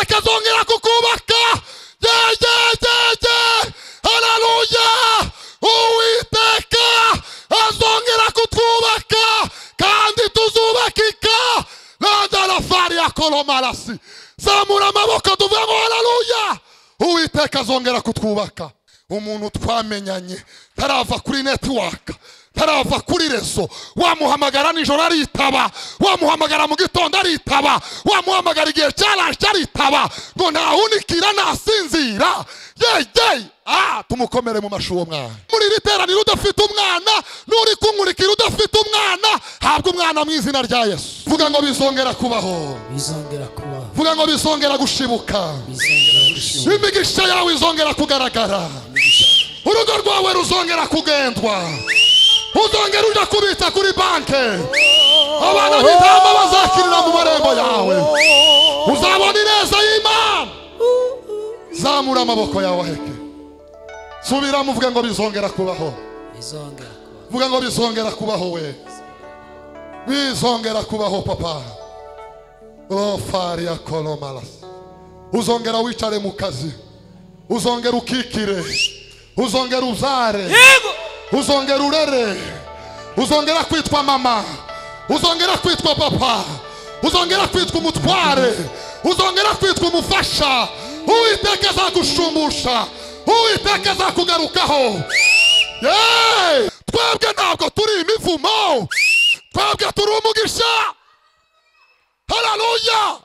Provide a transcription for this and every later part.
akazongera kukubaka yeyeyeye hararuya uwiteka azongera kutwubaka kandi tuzubakika randalafari ya koromarasi zamura amaboko tuvuge ngo hararuya uwiteka azongera kutwubaka umuntu twamenyanye tarava kuri netiwaka tarava kuri reso wamuhamagara nijoro aritaba wamuhamagara mu gitondo aritaba wamuhamagara igihe cyarashye aritaba ngo ntahunikira ntasinzira yeyeye ah tumukomere mu mashuri uwo mwana muri iri teraniro udafite umwana n'uri kunkurikira udafite umwana habwa umwana mu izina rya yesu vuga ngo bizongera kubaho bizongera kubaho vuga ngo bizongera gushibuka bizongera gushibuka imigisha yawe izongera kugaragara urugo rwawe ruzongera kugendwa uzongera ujya kubitsa kuri banke abana b'intama bazakirira mu marembo yawe uzabona ineza y'imana zamura amaboko yawe aheke subiramo uvuge ngo bizongera kubaho bizongera kubaho vuga ngo bizongera kubaho we bizongera kubaho papa rofari ya koromarasi uzongera wicare mu kazi uzongera ukikire uzongera uzare yego uzongera urere uzongera kwitwa mama uzongera kwitwa papa uzongera kwitwa umutware uzongera kwitwa umufasha uwiteka azagushumusha uwiteka azakugarukaho Yeee! twebwe ntabwo turi imivumo twebwe turi umugisha hararuya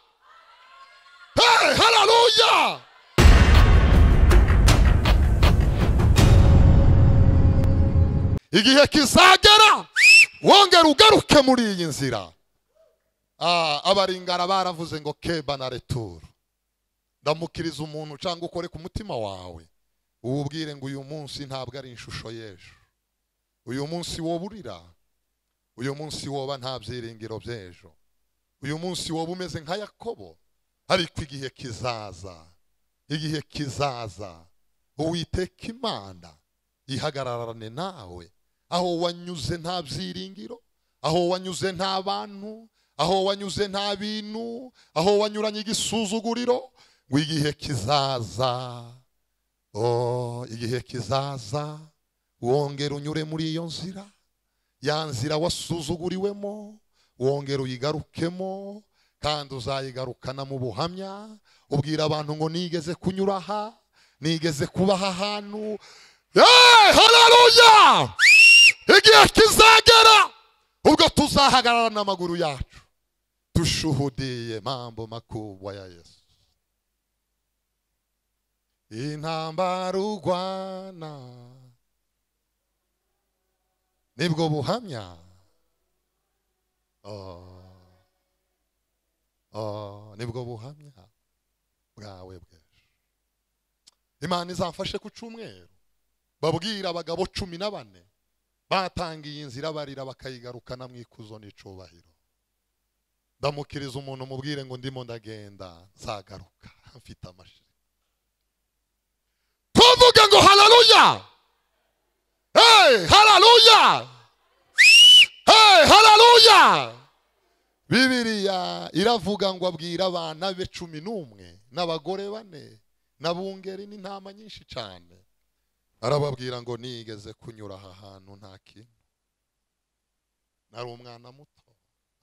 Hey, hararuya igihe kizagera wongera ugaruke muri iyi nzira Ah, abaringara baravuze ngo keba na returu ndamukiriza umuntu cyangwa ukore ku mutima wawe uwubwire ngo uyu munsi ntabwo ari ishusho y'ejo uyu munsi wowe urira uyu munsi woba nta byiringiro by'ejo uyu munsi woba umeze nka yakobo ariko igihe kizaza igihe kizaza uwiteka imana ihagararane nawe aho wanyuze nta byiringiro aho wanyuze nta bantu aho wanyuze nta bintu aho wanyuranye igisuzuguriro ngo igihe kizaza oh, igihe kizaza wongera unyure muri iyo nzira ya nzira wasuzuguriwemo wongera uyigarukemo kandi uzayigarukana mu buhamya ubwira abantu ngo nigeze kunyura aha nigeze kubaha ahantu Hey, haleluya igihe kizagera ubwo tuzahagarara n'amaguru yacu dushuhudiye mambo makubwa ya yesu intambara urwana nibwo buhamya oh. Oh, nibwo buhamya bwawe bw'ejo imana izamfashe ku cyumweru babwira abagabo cumi na bane batangiye inzira barira bakayigarukana mu ikuzo n'icubahiro ndamukiriza umuntu umubwire ngo ndimo ndagenda nzagaruka mfite amashiri tuvuge ngo hararuya hey, hararuya hey, hararuya bibiriya iravuga ngo abwira abana be cumi n'umwe n'abagore bane na bungeri n'intama nyinshi cyane arababwira ngo nigeze kunyura aha hantu nta kintu nari umwana muto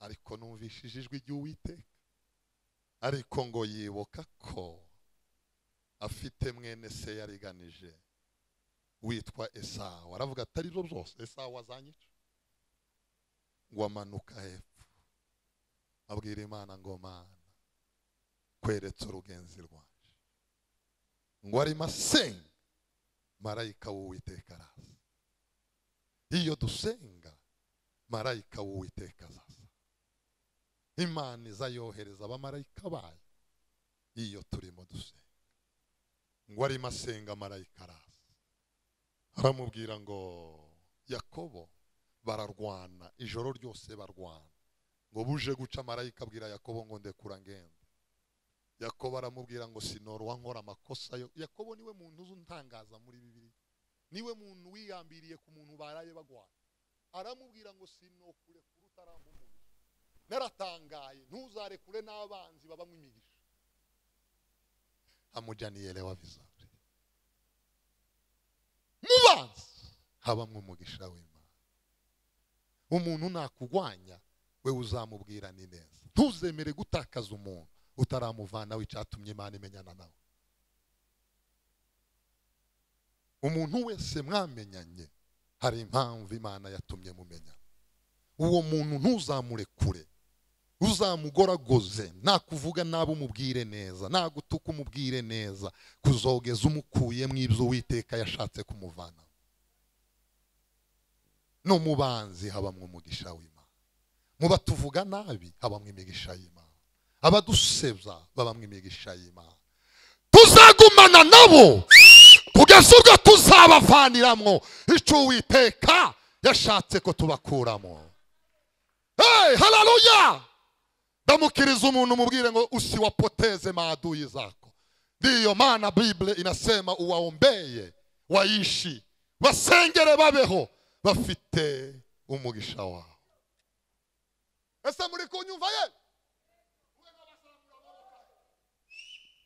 ariko numvishije ijwi ry'uwiteka ariko ngo yibuka ko afite mwene se yariganije witwa esawu aravuga atari byo byose esawu azanyica ngo amanuka hepfo abwira imana ngo mana kweretse urugenzi rwaje ngo arimo asenga marayika w'uwiteka araza iyo dusenga marayika w'uwiteka azaza imana izayohereza abamarayika bayo iyo turimo dusenga ngo arimo asenga marayika araza aramubwira ngo yakobo bararwana ijoro ryose barwana ngo buje guca marayika abwira yakobo ngo ndekura ngenda yakobo aramubwira ngo sinoro wankora amakosa yo yakobo niwe muntu uzi untangaza muri bibiri niwe muntu wiyambiriye ku muntu baraye bagwana aramubwira ngo sinokure kure utaramumuntu naratangaye ntuzarekure n'abanzi babamo imigisha amujyaniyelewa vizuri mubanzi habamwe umugisha w'imana umuntu nakurwanya wewe uzamubwira ni neza ntuzemere gutakaza umuntu utaramuvanaho icyatumye imana imenyana nawe umuntu wese mwamenyanye hari impamvu imana yatumye mumenyana uwo muntu ntuzamurekure uzamugoragoze nta kuvuga nabi umubwire neza nta gutuka umubwire neza kuzogeza umukuye mu ibyo uwiteka yashatse kumuvana no mu banzi habamwe umugisha w'imana mu batuvuga nabi habamwe imigisha y'imana abadusebya babamwe imigisha y'imana tuzagumana nabo kugeza ubwo tuzabavaniramo icyo uwiteka yashatse ko tubakuramo hey hararuya ndamukiriza umuntu umubwire ngo usiwapoteze maadui zako ndiyo maana bible inasema uwaombeye waishi basengere babeho bafite umugisha wawe ese muri kunyumva ye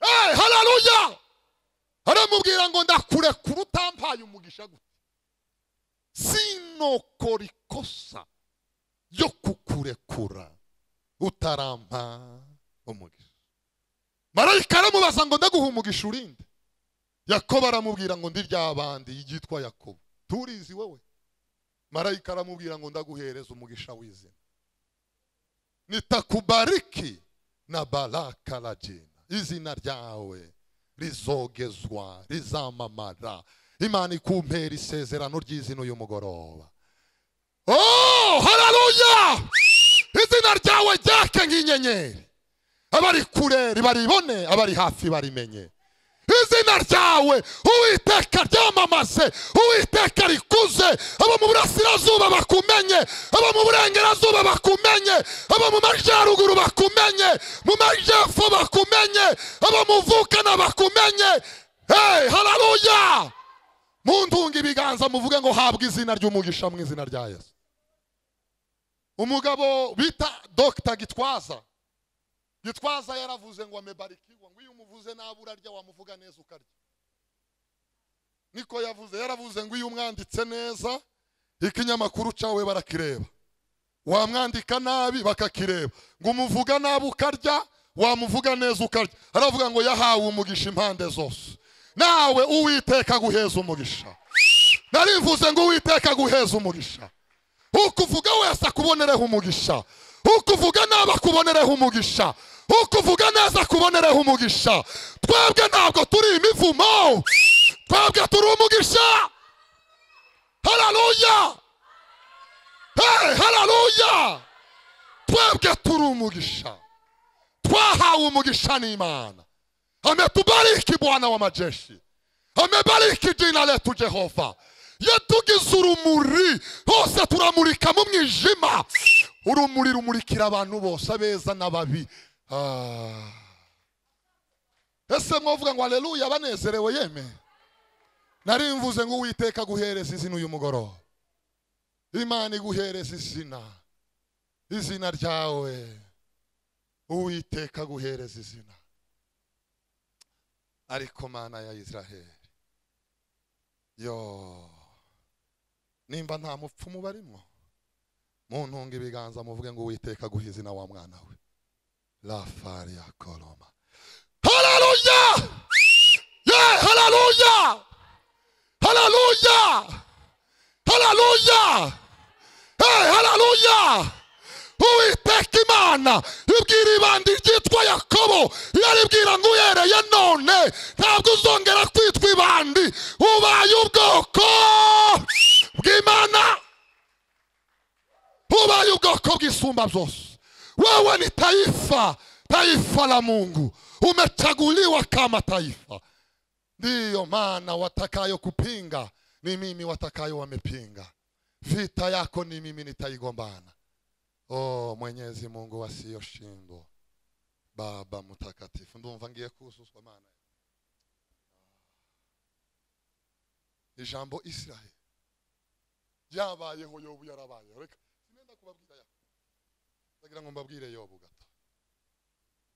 hey hararuya aramubwira ngo ndakurekura utampaye umugisha gute sinokora ikosa yo kukurekura utarampa umugisha marayika aramubaza ngo ndaguha umugisha urinde yakobo aramubwira ngo ndi ryabandi yitwa yakobo turizi wowe marayika aramubwira ngo ndaguhereza umugisha w'izina nitakubariki na baraka la jina izina ryawe rizogezwa rizamamara imana ikumpera isezerano ry'izina uyu mugoroba Oh, haleluya! Izina ryawe ryake nk'inyenyeri. Abari kure baribone, abari hafi barimenye. Izina ryawe Uwiteka ryamamaze, Uwiteka rikuze, abo mu burasirazuba bakumenye, abo mu burengerazuba bakumenye, abo mu majyaruguru bakumenye, mu majyepfo bakumenye, abo mu Vukana bakumenye. Hey, haleluya! mundunga ibiganza muvuge ngo habwe izina ry'umugisha mu izina rya yesu umugabo bita dogita gitwaza gitwaza yaravuze ngo amebarikiwa ngo iyo umuvuze nabi urarya wamuvuga neza ukarya niko yavuze yaravuze ngo iyo umwanditse neza ikinyamakuru cyawe barakireba wamwandika nabi bakakireba ngo umuvuga nabi ukarya wamuvuga neza ukarya aravuga ngo yahawe umugisha impande zose nawe uwiteka guheza umugisha narivuze ngo uwiteka guheza umugisha uko uvuga wese akubonereho umugisha uko uvuga nabi akubonereho umugisha uko uvuga neza akubonereho umugisha twebwe ntabwo turi imivumo twebwe turi umugisha hararuya hey, hararuya twebwe turi umugisha twahawe umugisha n'imana ametubariki bwana wa majeshi amebariki jina letu jehova yatugize urumuri hose turamurika mu mwijima urumuri rumurikira abantu bose abeza n'ababi Ah. ese mwavuga ngo aleluya banezerewe yeme nari mvuze ngo uwiteka guhereza izina uyu mugoroba imana iguhereza izina izina ryawe uwiteka guhereza izina ariko mana ya israheli yo nimba nta mupfumu barimo muntunga ibiganza muvuge ngo uwiteka guha izina wa mwana we rafari ya koroma hararuya ye hararuya hararuya hararuya hey, hararuya uwiteka imana ibwira ibandi ryitwa yakobo yaribwira ngo uhereye none ntabwo uzongera kwitwa ibandi ubaye ubwoko bw'imana ubaye ubwoko bw'isumba byose wewe ni taifa taifa la mungu umechaguliwa kama taifa ndiyo maana watakayo kupinga ni mimi watakayo wamepinga vita yako ni mimi nitaigombana Oh, Mwenyezi Mungu asiyoshindwa, Baba mtakatifu, ndumva ngiye kuzuza mana ijambo Israeli ryabayeho yobu yarabayeho reka sinenda kubabwira ya ndagira ngo mbabwire yobu gato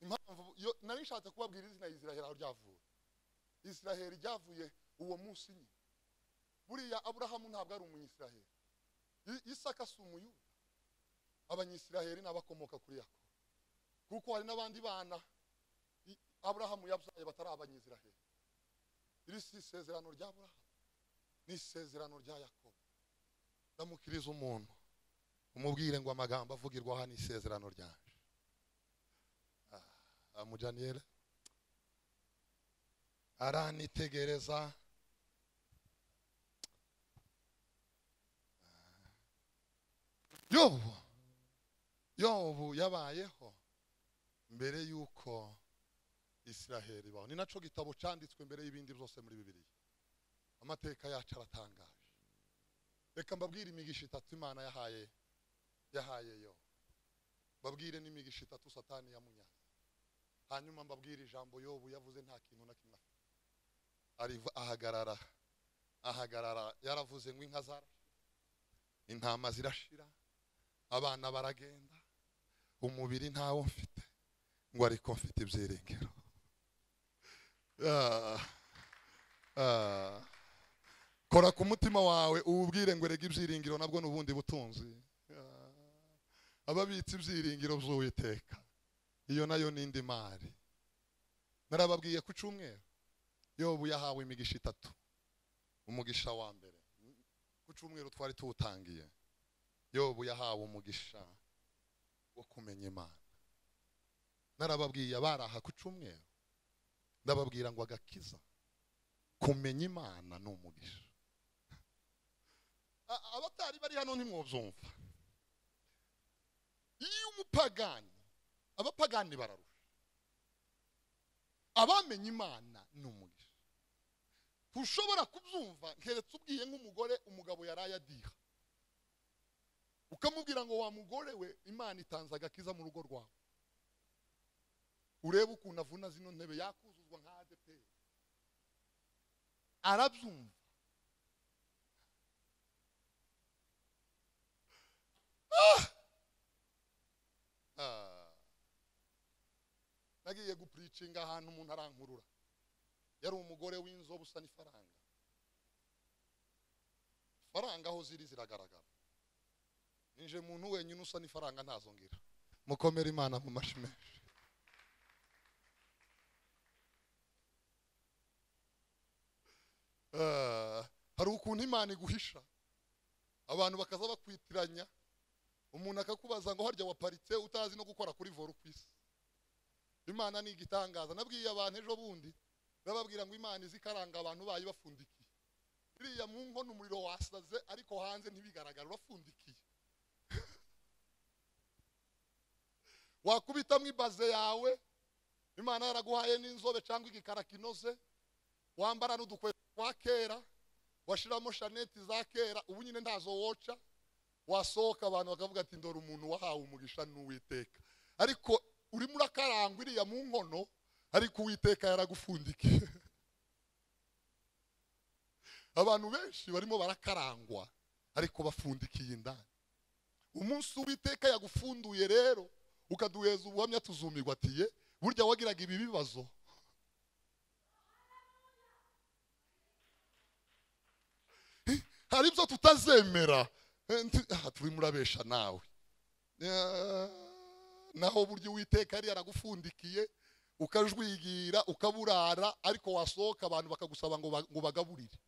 impamvu yo nari nshatse kubabwira izina Israeli aho ryavuye isiraheli ryavuye uwo munsi nyine buriya aburahamu ntabwo ari umunyisiraheli I- isaka si umuyuda abanyisiraheli ni abakomoka kuri yakobo kuko hari n'abandi bana i- aburahamu yabyaye batari abanyisiraheli iri si isezerano rya aburahamu ni isezerano rya yakobo ndamukiriza umuntu umubwire ngo amagambo avugirwa aha ni isezerano ryanje Ah, amujaniyere aranitegereza yobu yobu yabayeho mbere y'uko isiraheli ibaho ni naco gitabo cyanditswe mbere y'ibindi byose muri bibiliya amateka yacu aratangaje reka mbabwire imigisha itatu imana yahaye yahaye yo mbabwire n'imigisha itatu satani yamunyaze hanyuma mbabwire ijambo yobu yavuze nta kintu na kimwe afite ariva ahagarara ahagarara yaravuze ngo inka zara intama zirashira abana baragenda umubiri ntawo mfite ngo ariko mfite ibyiringiro Ah, ah. kora ku mutima wawe uwubwire ngo erega ibyiringiro nabwo ni ubundi butunzi Ah. ababitse ibyiringiro by'uwiteka iyo nayo ni indi mari narababwiye ku cyumweru yobu yahawe imigisha itatu umugisha wa mbere ku cyumweru twari tuwutangiye yobu yahawe umugisha wo kumenya imana narababwiye abaraha ku cyumweru ndababwira ngo agakiza kumenya imana ni umugisha A- abatari bari hano ntimwobyumva iyo umupagani abapagani bararusha abamenye imana ni umugisha ntushobora kubyumva nkeretse ubwiye nk'umugore umugabo yaraye adiha ukamubwira ngo wa mugore we imana itanze agakiza mu rugo rwawe urebe ukuntu avuna zino ntebe yakuzuzwa nka adeperi arabyumva Ah! Ah. nagiye gupuricinga ahantu umuntu arankurura yari umugore w'inzobe usa n'ifaranga ifaranga aho ziri ziragaragara ninje muntu wenyine usa n'ifaranga ntazongira mukomere imana mu mashyi menshi Ah, hari ukuntu imana iguhisha abantu bakaza bakwitiranya umuntu akakubaza ngo harya waparitse utazi no gukora kuri voro ku isi imana ni igitangaza nabwiye abantu ejo bundi bababwira ngo imana izi ikaranga abantu bayo bafundikiye iriya mu nkono umuriro wasaze ariko hanze ntibigaragara urafundikiye wakubitamo ibaze yawe imana yaraguhaye n'inzobe cyangwa igikara kinoze wambara n'udukweto twa kera washiramo shaneti za kera ubu nyine ntazo woca wasohoka abantu bakavuga ati ndora umuntu wahawe umugisha n'uwiteka ariko urimo urakarangwa iriya mu nkono ariko uwiteka yaragufundikiye abantu benshi barimo barakarangwa ariko bafundikiye indani umunsi uwiteka yagufunduye rero ukaduheza ubuhamya tuzumirwa ati ye burya wagiraga ibi bibazo Eh, hari ibyo tutazemera Eh, nti- ah, turimo urabesha nawe Eh, naho burya uwiteka yari yaragufundikiye ukajwigira ukaburara ariko wasohoka abantu bakagusaba ngo ba- ngo bagaburire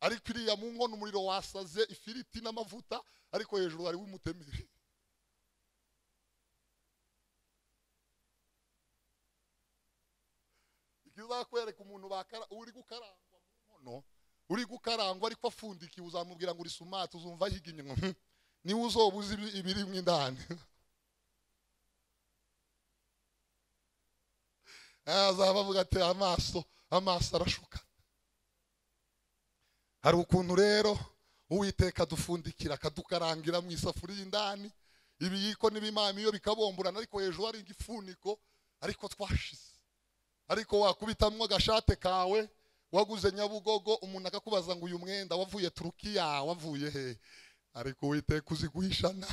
ariko iriya mu nkono umuriro wasaze ifiriti n'amavuta ariko hejuru hariho umutemeri ikizakwereka umuntu bakara uri gukarangwa mu nkono uri gukarangwa ariko afundikiye uzamubwira ngo uri sumati uzumva ahiga inyuma Hmm. niwe uzoba uzi ibi- ibirimo indani azaba avuga ati amaso amaso arashuka hari ukuntu rero uwiteka adufundikira akadukarangira mu isafuriya indani ibiyiko n'ibimamiyo bikabomborana ariko hejuru hari igifuniko ariko twashize ariko wakubitamwo agashate kawe waguze nyabugogo umuntu akakubaza ngo uyu mwenda wavuye turukiya wavuye he ariko uwiteka uzi guhishana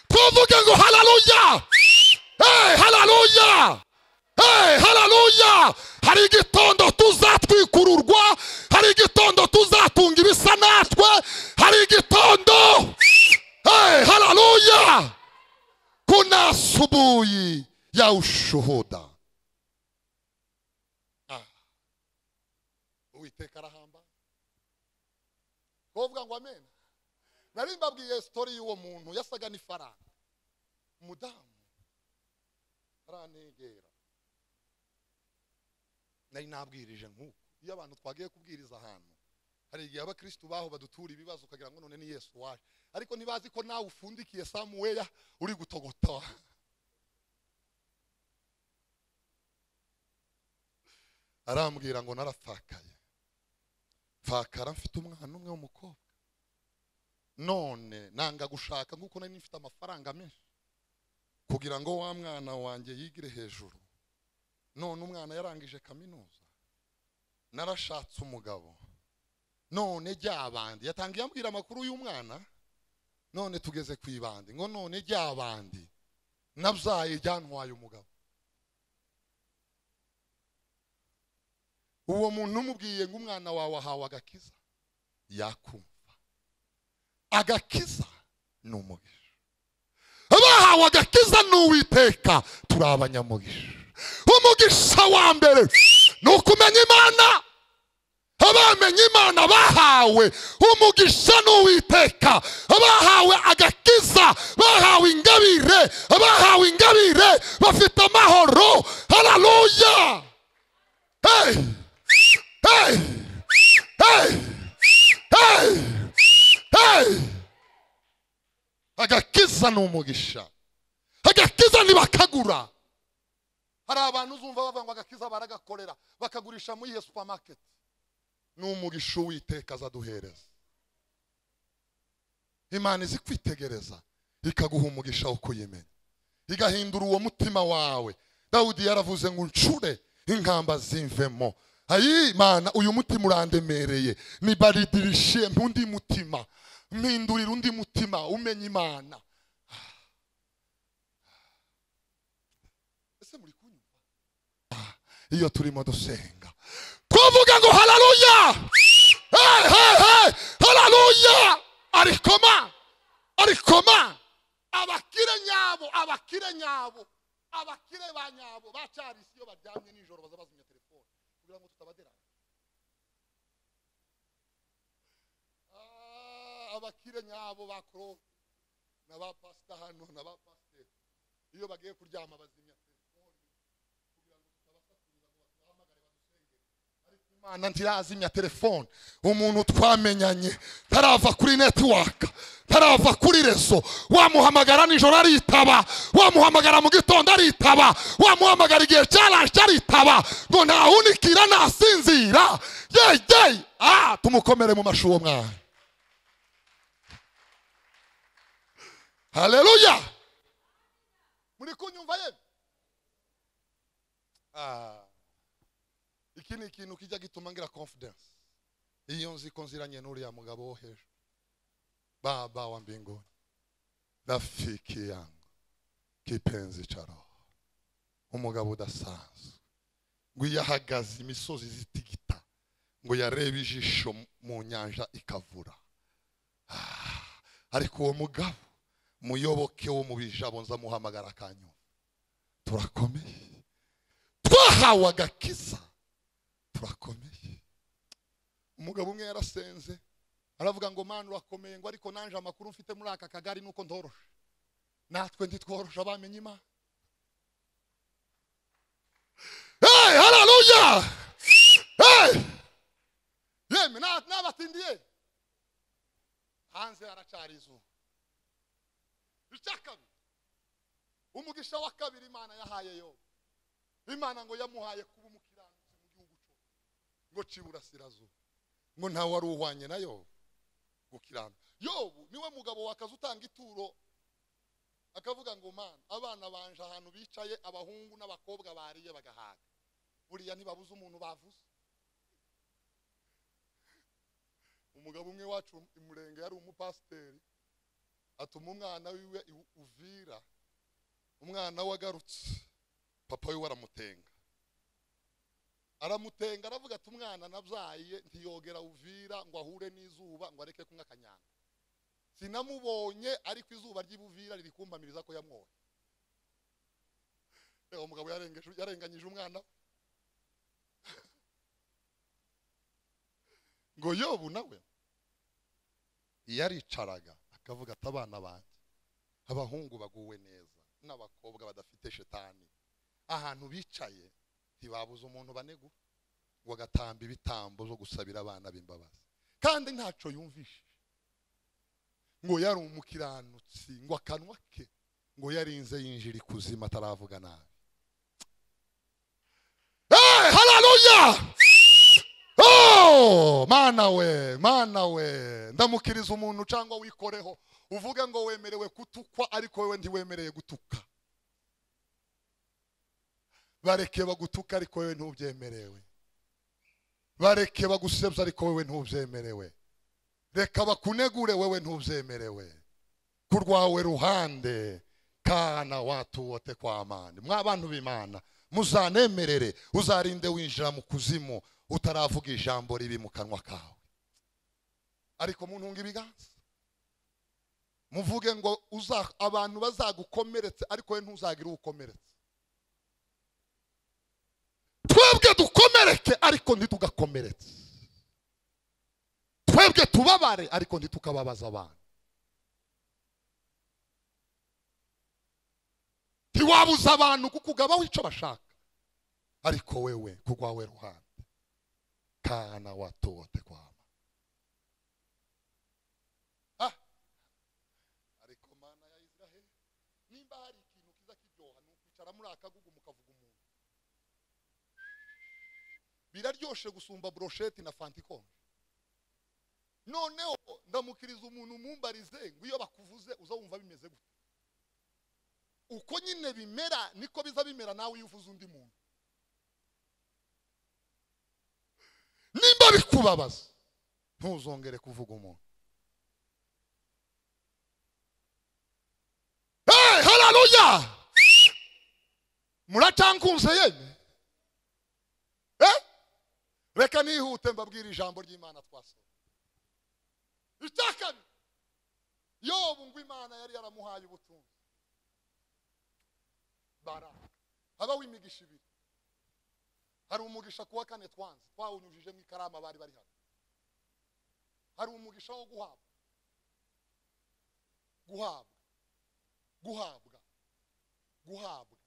tuvuge ngo hararuya hararuya Hey, hararuya hari igitondo tuzatwikururwa hari igitondo tuzatunga ibisa natwe hari igitondo hey, hararuya kuna asubuhi ya ushuhuda Ah. uwiteka arahamba kuvuga ngo amen nari mbabwiye sitori y'uwo muntu yasaga n'ifaranga umudamu aranegera nari nabwirije nk'uko iyo abantu twagiye kubwiriza ahantu hari igihe abakirisitu baho badutura ibibazo ukagira ngo none ni yesu waje ariko ntibazi ko nawe ufundikiye samuweya uri gutogota arambwira ngo narapfakaye pfakara mfite umwana umwe w'umukobwa none nanga gushaka nk'uko nari mfite amafaranga menshi kugira ngo wa mwana wanjye yigire hejuru none umwana yarangije kaminuza narashatse umugabo none ryabandi yatangiye ambwira amakuru y'umwana none tugeze ku ibandi ngo none ryabandi nabyaye ryantwaye umugabo uwo muntu umubwiye ngo umwana wawe ahawe agakiza yakumva agakiza ni umugisha abahawe agakiza n'uwiteka turi abanyamugisha umugisha wa mbere ni ukumenya imana abamenye imana bahawe umugisha n'uwiteka abahawe agakiza bahawe ingabire abahawe ingabire bafite amahoro hararuya hey! hey! hey! hey! hey! agakiza ni umugisha agakiza ntibakagura hari abantu uzumva bavuga ngo agakiza baragakorera bakagurisha muri iyo supamaketi ni umugisha uwiteka azaduhereza imana izi kwitegereza ikaguha umugisha wo kuyimenya igahindura uwo mutima wawe dawudi yaravuze ngo ncure inkamba zimvemo ayi mana uyu mutima urandemereye nibaridirishe undi mutima mpindurira undi mutima umenya imana ese muri kunyumva iyo turimo dusenga twavuga ngo hararuya Hey, hey, hey! hararuya arikoma arikoma abakire nyabo abakire nyabo abakire ba nyabo bacarisi iyo baryamye nijoro baza bazimya telefone kugira ngo tutabadera Ah, abakire nyabo ba koro na ba pasita hano na ba pasiteri iyo bagiye kuryama bazimya telefone imana ntirazimya telefone umuntu twamenyanye ntarava kuri netiwaka ntarava kuri reso wamuhamagara nijoro aritaba wamuhamagara mu gitondo aritaba wamuhamagara igihe cyarashye aritaba ngo ntahunikira ntasinzira yeyeye ah tumukomere mu mashuri uwo mwana haleluya muri kunyumva ye ah iki ni ikintu kijya gituma ngira confidence iyo nzi ko nziranye n'uriya mugabo wo hejuru baba wa mbinguni rafiki yangu kipenzi cha roho umugabo udasanzwe ngo iyo ahagaze imisozi zitigita ngo yarebe ijisho mu nyanja ikavura Ah, ariko uwo mugabo muyoboke wo mu bijabo nzamuhamagara akanyuma turakomeye twahawe agakiza turakomeye umugabo umwe yarasenze aravuga ngo mana urakomeye ngo ariko nanje amakuru mfite muri aka kagari nuko ntoroshe natwe ntitworoshe abamenye imana hey, hararuya hey! yemwe na- nabatindiye hanze haracari izuba icya kabiri umugisha wa kabiri imana yahaye yobu imana ngo yamuhaye kuba umukiranutsi mu gihugu cyo ngo ciburasirazuba ngo ntawe wari uhwanye na yobu gukiranuka yobu niwe mugabo wakaza utanga ituro akavuga ngo mana abana banje ahantu bicaye abahungu n'abakobwa bariye bagahaga buriya ntibabuze umuntu bavuze umugabo umwe wacu i murenge yari umupasiteri atuma umwana wiwe i uvira umwana we agarutse papa we waramutenga aramutenga aravuga ati umwana nabyaye ntiyogera uvira ngo ahure n'izuba ngo areke kunywa akanyanga sinamubonye ariko izuba ry'ibuvira riri kumpamiriza ko yamwoye reba umugabo yarengeje- yarenganyije umwana we. ngo yobu nawe yaricaraga akavuga ati abana banjye abahungu baguwe neza n'abakobwa badafite shetani ahantu bicaye ntibabuze umuntu banegura ngo agatamba ibitambo zo gusabira abana b'imbabazi kandi ntaco yumvishije ngo yari umukiranutsi ngo akanwa ke ngo yarinze yinjira ikuzimu ataravuga nabi hey, haleluya Oh, mana we mana we ndamukiriza umuntu cyangwa wikoreho uvuge ngo wemerewe gutukwa ariko wewe ntiwemereye gutuka bareke bagutuka ariko wewe ntubyemerewe bareke bagusebya ariko wewe ntubyemerewe reka bakunegure wewe ntubyemerewe ku rwawe ruhande kana watu wote kwa amani mwa bantu b'imana muzanemerere uzarinde winjira mu kuzimu utaravuga ijambo ribi mu kanwa kawe ariko muntunga ibiganza muvuge ngo uza- abantu bazagukomeretse ariko we ntuzagire uwukomeretse twebwe dukomereke ariko ntitugakomeretse twebwe tubabare ariko ntitukababaza abantu ntiwabuza abantu kukugabaho icyo bashaka ariko wewe ku rwawe ruhande kana watu wote kwama Ah! ariko mana ya israheli nimba hari ikintu kiza kiryoha ni ukwicara muri akagugu mukavuga umuntu biraryoshe gusumba brosheti na fanta ikonje noneho ndamukiriza umuntu umumbarize ngo iyo bakuvuze uza wumva bimeze gute uko nyine bimera niko biza bimera nawe iyo uvuze undi muntu nimba bikubabaza ntuzongere kuvuga umuntu Hey, haleluya muracankunze yemwe Eh? reka nihute mbabwira ijambo ry'imana twasohoye icya kabiri yobu ngo imana yari yaramuhaye ubutunzi baraka habaho imigisha ibiri hari umugisha kuwa kane twanze twawunyujije mu ikarama bari bari hano hari umugisha wo guhabwa guhabwa guhabwa guhabwa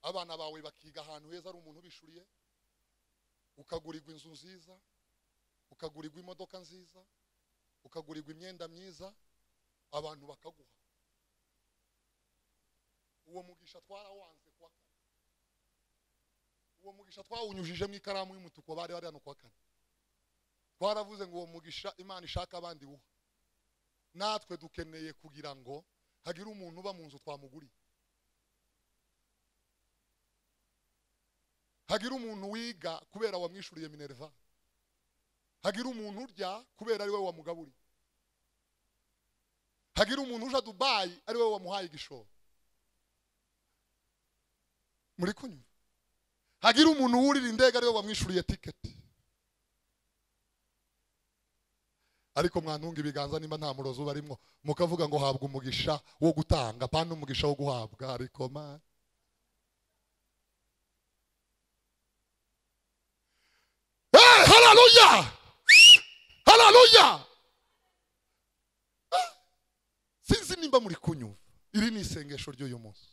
abana bawe bakiga ahantu heza ari umuntu ubishuriye ukagurirwa inzu nziza ukagurirwa imodoka nziza ukagurirwa imyenda myiza abantu bakaguha uwo mugisha twarawanze kuwa kane uwo mugisha twawunyujije mu ikaramu y'umutuku bari bari hano kuwa kane twaravuze ngo uwo mugisha imana ishaka abandi buha natwe dukeneye kugira ngo hagire umuntu uba mu nzu twamuguriye hagira umuntu wiga kubera wamwishuriye minerva hagira umuntu urya kubera ari we wamugaburiye hagira umuntu uja dubayi ari we wamuhaye igishoro muri kunyura hagira umuntu wurira indege ari we wamwishuriye tiketi ariko mwantunga ibiganza nimba nta murozi uba arimo mukavuga ngo habwa umugisha wo gutanga pana umugisha wo guhabwa ariko mani Hey, haleluya! Haleluya! Sinzi nimba muri kunyumva. Iri ni isengesho ry'uyu munsi.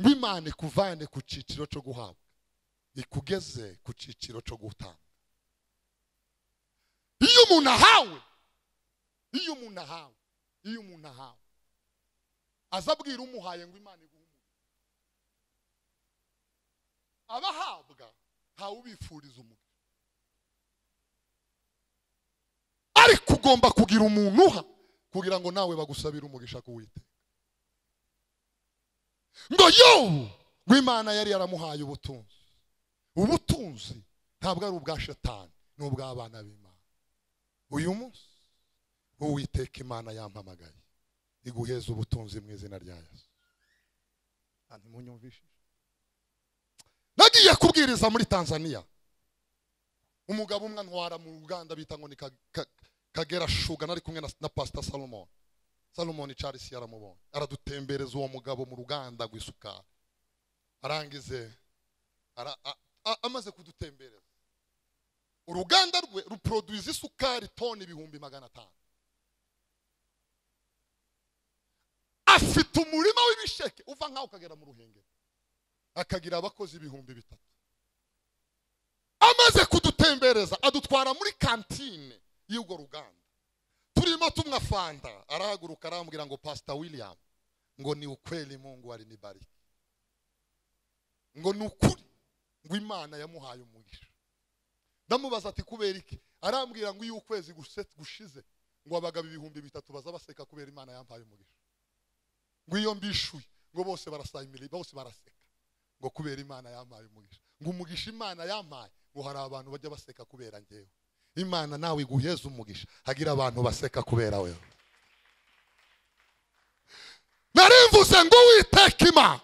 Ngo Imana ikuvane ku ciciro cyo guhabwa. Ikugeze ku ciciro cyo gutanga. Iyo umuntu ahawe, iyo umuntu ahawe, iyo umuntu ahawe, azabwira umuhaye ngo Imana iguhe umugisha. Abahabwa ntawe ubifuriza umugisha. ariko ugomba kugira umuntu uha kugira ngo nawe bagusabire umugisha kuwite ngo yobu ngo imana yari yaramuhaye ubutunzi ubutunzi ntabwo ari ubwa shetani ni ubw'abana b'imana uyu munsi uwiteka imana yampamagaye iguheza ubutunzi mu izina rya yesu ntimunyumvishije nagiye kubwiriza muri tanzania umugabo umwe antwara mu ruganda bita ngo ni Ka- Ka- kagera shuga nari kumwe na- na pasita salomon salomon charles yaramubonye aradutembereza uwo mugabo mu ruganda rw'isukari arangize ara- a- a- amaze kudutembereza uruganda rwe ruproduiza isukari toni ibihumbi magana atanu afite umurima w'ibisheke uva nkaho ukagera mu ruhengeri akagira abakozi ibihumbi bitatu amaze kudutembereza adutwara muri kantine y'urwo ruganda turimo tumwa fanta arahaguruka arambwira ngo pasita william ngo ni ukweli mungu alinibariki ngo ni ukuri ngo imana yamuhaye umugisha ndamubaza ati kubera iki arambwira ngo iyo ukwezi guse- gushize ngo abagabo ibihumbi bitatu baza baseka kubera imana yampaye umugisha ngo iyo mbishuye ngo bose barasayimira bose baraseka ngo kubera imana yampaye umugisha ngo umugisha imana yampaye ngo hari abantu bajya baseka kubera ngewe imana nawe iguheza umugisha hagira abantu baseka kubera wewe narimvuze ngo uwiteka imana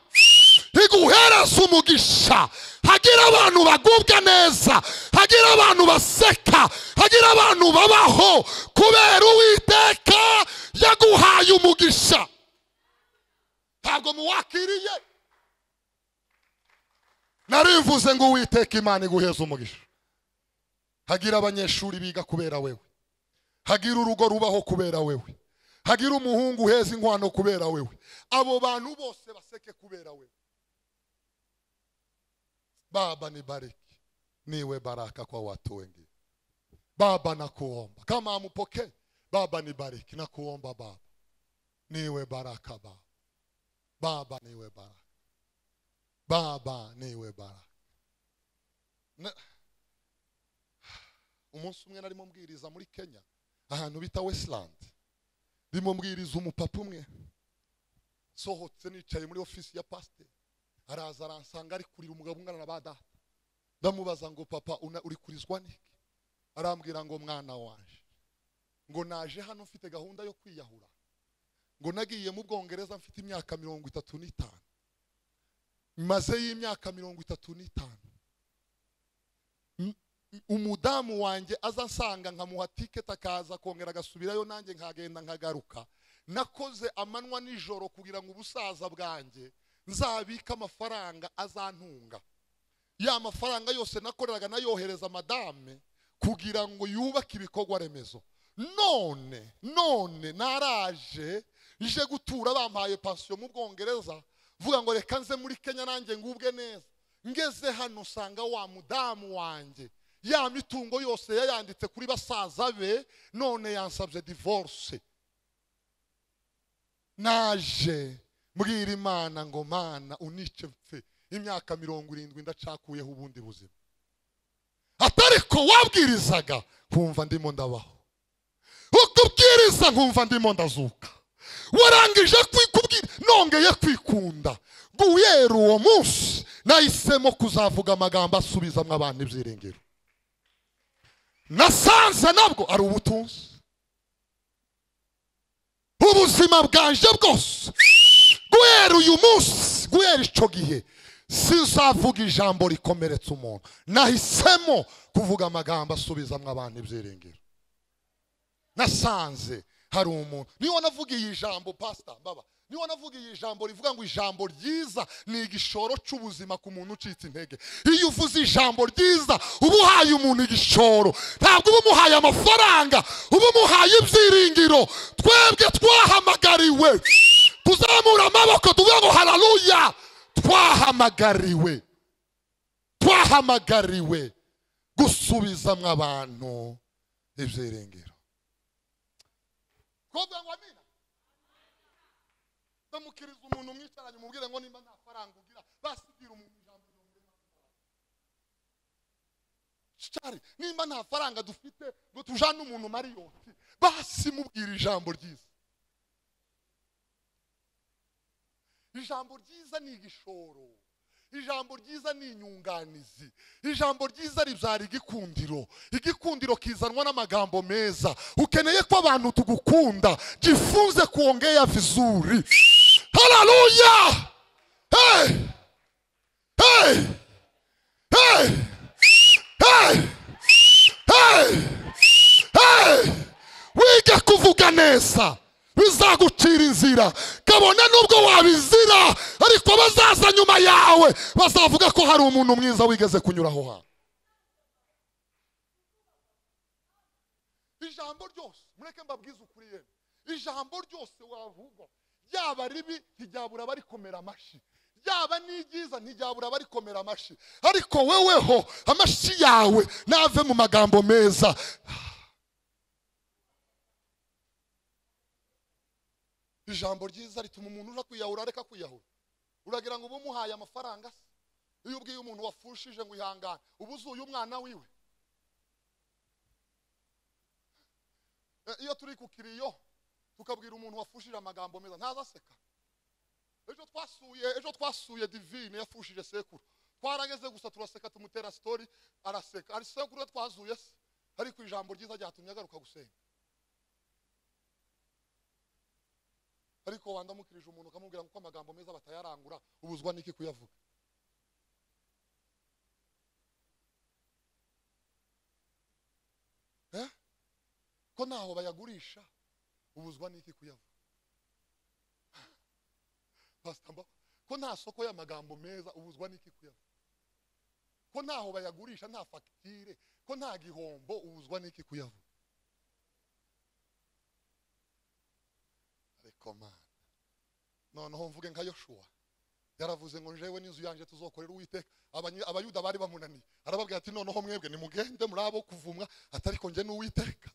iguhereza umugisha hagira abantu bagubwa neza hagira abantu baseka hagira abantu babaho kubera uwiteka yaguhaye umugisha ntabwo muwakiriye narimvuze ngo uwiteka imana iguheza umugisha hagira abanyeshuri biga kubera wewe hagira urugo rubaho kubera wewe hagira umuhungu uheza inkwano kubera wewe abo bantu bose baseke kubera wewe baba nibariki niwe baraka kwa watu wengine baba nakuomba kama amupokee baba nibariki nakuomba baba niwe baraka baba baba niwe baraka baba niwe baraka Na- umunsi umwe narimo mbwiriza muri kenya ahantu bita westland ndimo mbwiriza umupapa umwe sohotse nicaye muri ofisi ya pasiteri araza aransanga ari kurira umugabo ungana na ba data ndamubaza ngo papa una- uri kurizwa n'iki arambwira ngo mwana wanje ngo naje hano mfite gahunda yo kwiyahura ngo nagiye mu bwongereza mfite imyaka mirongo itatu n'itanu mazeyo imyaka mirongo itatu n'itanu M- m- umudamu wanjye aza ansanga nkamuha tiketi akaza kongera agasubirayo nanjye nkagenda nkagaruka nakoze amanywa nijoro kugira ngo ubusaza bwanjye nzabike amafaranga azantunga ya mafaranga yose nakoreraga nayohereza madame kugira ngo yubake ibikorwa remezo none none naraje nje gutura bampaye pansiyo mu bwongereza vuga ngo reka nze muri kenya nanjye ngubwe neza ngeze hano usanga wa mudamu wanjye ya mitungo yose yayanditse kuri basaza be none yansabye divorce naje mbwira imana ngo mana unice mfe imyaka mirongo irindwi ndacakuyeho ubundi buzima atari ko wabwirizaga nkumva ndimo ndabaho ukubwiriza nkumva ndimo ndazuka warangije kwikubwira nongeye kwikunda guhera uwo munsi nahisemo kuzavuga amagambo asubizamo abantu ibyiringiro nasanze nabwo ari ubutunzi ubuzima bwanje bwose guhera uyu munsi guhera icyo gihe sizavuga ijambo rikomeretsa umuntu nahisemo kuvuga amagambo asubizamo abantu ibyiringiro nasanze hari umuntu niyo wanavugiye ijambo pasita baba niyo wanavugiye ijambo rivuga ngo ijambo ryiza ni igishoro cy'ubuzima ku muntu ucitse intege iyo uvuze ijambo ryiza uba uhaye umuntu igishoro ntabwo uba umuhaye amafaranga uba umuhaye ibyiringiro twebwe twahamagariwe tuzamura amaboko tuvuga ngo hararuya twahamagariwe twahamagariwe gusubizamo abantu ibyiringiro twavuga ngo amina ndamukiriza umuntu mwicaranye umubwire ngo nimba nta faranga ugira basigira umuntu ijambo rirerire cyari nimba nta faranga dufite ngo tujane umuntu mariyoti basi mubwira ijambo ryiza ijambo ryiza ni igishoro ijambo ryiza ni inyunganizi ijambo ryiza ribyara igikundiro igikundiro kizanwa n'amagambo meza ukeneye ko abantu tugukunda jifunze kuongea vizuri haleluya hey! hey! kwesa bizagucira inzira kabone n'ubwo wabizira ariko bazaza nyuma yawe bazavuga ko hari umuntu mwiza wigeze kunyura aho hantu ijambo ryose mureke mbabwize ukuri yemwe ijambo ryose wavugwa ryaba ribi ntiryabura barikomera amashyi ryaba n'ibyiza ntiryabura barikomera amashyi ariko weweho amashyi yawe nave mu magambo meza ijambo ryiza rituma umuntu uja kwiyahura areka kwiyahura uragira ngo ube umuhaye amafaranga se iyo ubwiye umuntu wafushije ngo ihangane uba uzuye umwana wiwe Eh, iyo turi ku kiriyo tukabwira umuntu wafushije amagambo meza ntazaseka ejo twasuye ejo twasuye divine yafushije sekuru twarageze gusa turaseka tumutera sitori araseka ari sekuru we twazuye se ariko ijambo ryiza ryatumye agaruka gusenga ariko wandamukirije umuntu ukamubwira ngo uko amagambo meza batayarangura ubuzwa n'iki kuyavuga Eh? ko ntaho bayagurisha ubuzwa n'iki kuyavuga Pastor Mba- ko nta soko y'amagambo meza ubuzwa n'iki kuyavuga ko ntaho bayagurisha nta fagitire ko nta gihombo ubuzwa n'iki kuyavuga ariko mana noneho mvuge nka yoshuwa yaravuze ngo jewe n'inzu yanjye tuzokorera uwiteka Abany- abayuda bari bamunaniye arababwira ati noneho mwebwe nimugende muri abo kuvumwa atariko njye n'uwiteka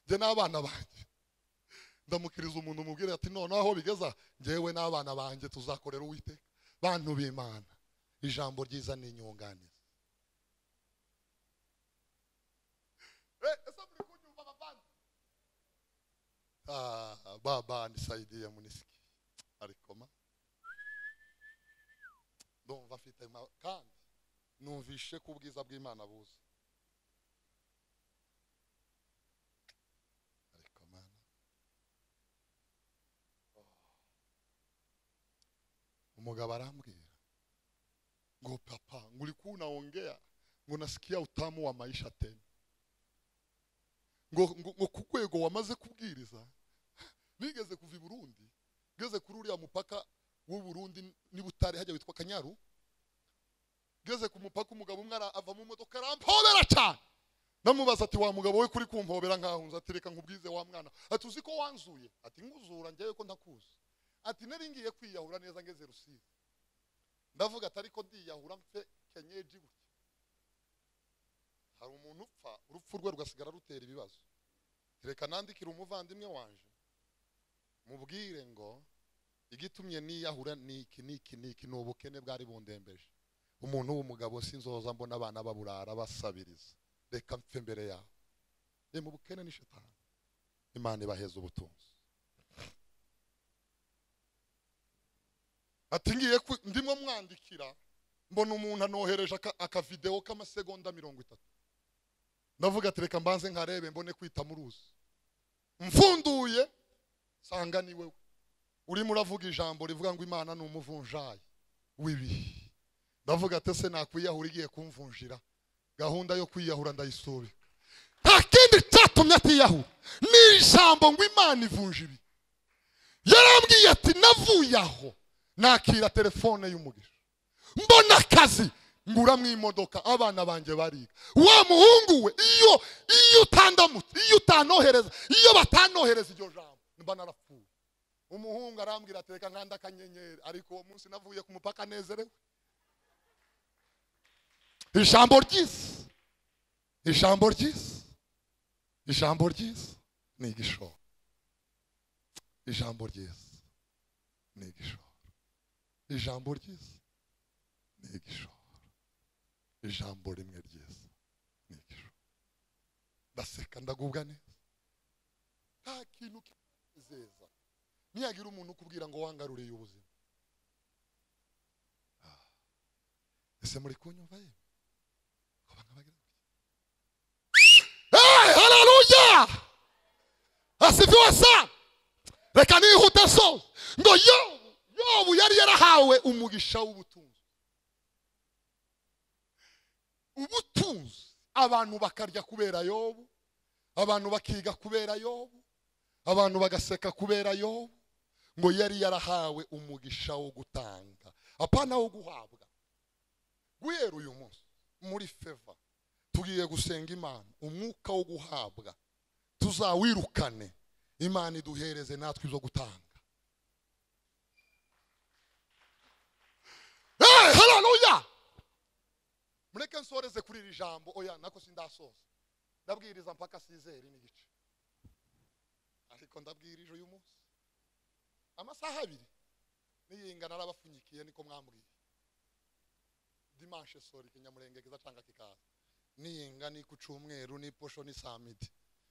njye n'abana banjye ndamukiriza umuntu umubwira ati noneho aho bigeza njyewe n'abana banjye tuzakorera uwiteka bantu b'imana ijambo ryiza ni inyunganizi Eh, ese muri kunyumva bavandi Ah, baba nisaidia munisiki arikoma ndumva afite ma- kandi numvishe ko ubwiza bw'imana buza ariko mana Oh. umugabo arambwira ngo papa ngulikuwa unaongea ngo nasikia utamu wa maisha tena ngo, ngo, ngo ku rwego wamaze kubwiriza bigeze kuva i burundi bigeze kuri uriya mupaka w'u burundi n'ibutare hajya witwa kanyaru bigeze ku mupaka umugabo umwe ara- ava mu modoka arampobera cyane ndamubaza ati wa mugabo we kuri kumpobera nkahunza ati reka nkubwize wa mwana ati uzi ko wanzuye ati nguzura njyewe ko ntakuzi ati nari ngiye kwiyahura neza ngeze rusizi ndavuga ati ariko ndiyahura mfe kenyeji gutya hari umuntu upfa urupfu rwe rugasigara rutera ibibazo reka nandikire umuvandimwe wanje mubwire ngo igitumye niyahura niki niki niki ni ubukene bwari bundembeje umuntu w'umugabo sinzoza mbona abana baburara basabiriza reka mpfe mbere yawe ni mu bukene ni shetani imana ibaheza ubutunzi ati ngiye kwi- ndimo mwandikira mbona umuntu anohereje aka- akavidewo k'amasegonda mirongo itatu ndavuga ati reka mbanze nkarebe mbone kwita muruzi mfunduye sanga ni wewe urimo uravuga ijambo rivuga ngo imana ni umuvunjayi w'ibihe ndavuga ati se nakwiyahura igiye kumvunjira gahunda yo kwiyahura ndayisubika nta kindi cyatumye atiyahura ni ijambo ngo imana ivunja ibi yarambwiye ati navuye aho nakira telefone y'umugisha mbona akazi nguramwo imodoka abana banjye bariga wa muhungu we iyo iyo utandamutse iyo utanohereza iyo batanohereza iryo jambo mba narapfuye umuhungu arambwira ati reka nkanda akanyenyeri ariko uwo munsi navuye ku mupaka anezerewe ijambo ryiza ijambo ryiza ijambo ryiza ni igishoro ijambo ryiza ni igishoro ijambo ryiza ni igishoro ijambo rimwe ryiza ni igishoro ndaseka ndagubwa neza nta kintu kinezeza ntiyagira umuntu ukubwira ngo wangaruriye ubuzima Ah. ese muri kunyumva yewe Ngo banga bagira gutya. Hey, haleluya asifiwe sana reka nihute so ngo yobu yobu yari yarahawe umugisha w'ubutunzi ubutunzi abantu bakarya kubera yobu abantu bakiga kubera yobu abantu bagaseka kubera yobu ngo yari yarahawe umugisha wo gutanga apana wo guhabwa guhera uyu munsi muri feva tugiye gusenga imana umwuka wo guhabwa tuzawirukane imana iduhereze natwe izo gutanga Hey, haleluya mureke nsoreze kuri iri jambo oya nako sindasoza ndabwiriza mpaka sizeri n'igice ariko ndabwirije uyu munsi amasaha abiri niyinga narabapfunyikiye niko mwambwiye dimanche sori kinyamurenge kiza canga kikaza niyinga ni ku cumweru ni posho ni samedi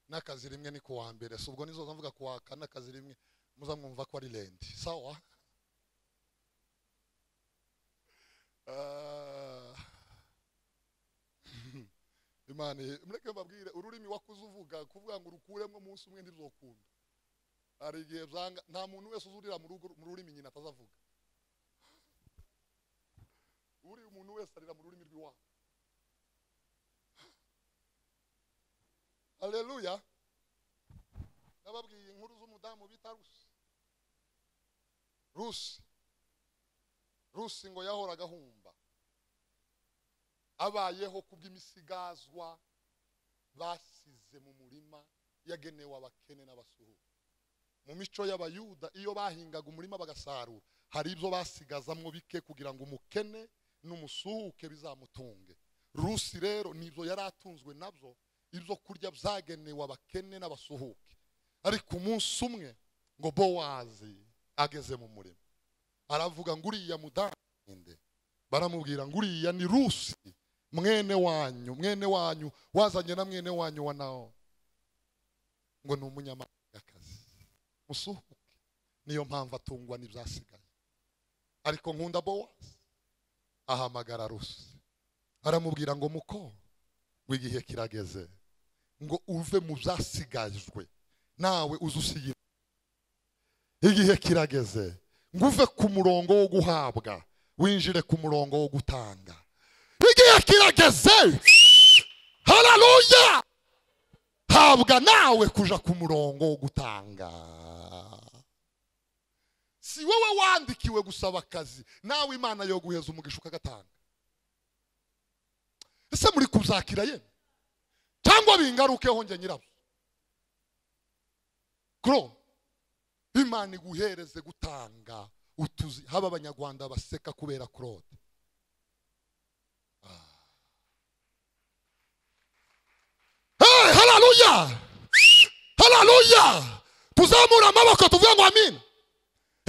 n'akazi rimwe ni ku wa mbere si ubwo nizoza mvuga ku wa kane akazi rimwe muza mwumva ko ari lendi sawa Ah. imana ye- mureke mbabwire ururimi wakuze uvuga kuvuga ngo urukuremo umunsi umwe ntiruzokunda hari igihe byanga nta muntu wese uzurira mu rugo- mu rurimi nyina atazavuga uri umuntu wese arira mu rurimi rw'iwabo aleluya nababwiye inkuru z'umudamu bita rusi rusi rusi ngo yahoraga ahumba abayeho kubw'imisigazwa basize mu murima yagenewe abakene n'abasuhuka mu mico y'abayuda iyo bahingaga umurima bagasarura hari ibyo basigazamwo bike kugira ngo umukene n'umusuhuke bizamutunge rusi rero nibyo yari atunzwe nabyo ibyo kurya byagenewe abakene n'abasuhuke ariko umunsi umwe ngo bowazi ageze mu murima aravuga ngo uriya mudande baramubwira ngo uriya ni rusi mwene wanyu mwene wanyu wazanye na mwene wanyu wa nawo ngo ni umunyamahangakazi musuhuke niyo mpamvu atungwa n'ibyasigaye ariko nkunda bowazi ahamagara rusi aramubwira ngo muko ngo igihe kirageze ngo uve mu byasigajwe nawe uzusiye igihe kirageze ngo uve ku murongo wo guhabwa winjire ku murongo wo gutanga igihe kirageze hararuya habwa nawe kuja ku murongo wo gutanga si wowe wandikiwe gusaba akazi nawe imana yo guheza umugisha ukagatanga ese muri kuzakira yemwe cyangwa bingarukeho njye nyirabyo kuro imana iguhereze gutanga utuzi haba abanyarwanda baseka kubera kurode hey, hararuya hararuya tuzamura amaboko tuvuge ngo amina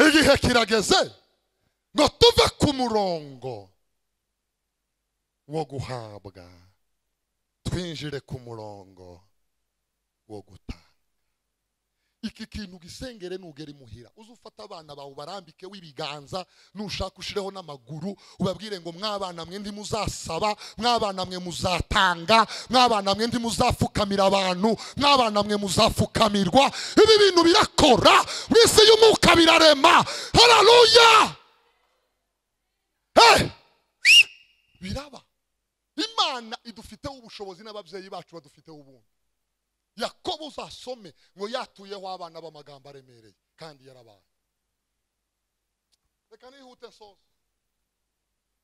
igihe kirageze ngo tuve ku murongo wo guhabwa twinjire ku murongo wo gutanga iki kintu gisengere nugera imuhira uze ufate abana bawe ubarambike w'ibiganza nushaka ushireho n'amaguru ubabwire ngo mwabana mwe ntimuzasaba mwabana mwe muzatanga mwabana mwe ntimuzapfukamira abantu mwabana mwe muzapfukamirwa ibi bintu birakora mu isi y'umwuka birarema hararuya hey! biraba imana idufiteho ubushobozi n'ababyeyi bacu badufiteho ubundi yakobo uzasome ngo yatuyeho abana b'amagambo aremereye kandi yarabaye reka nihute nsoza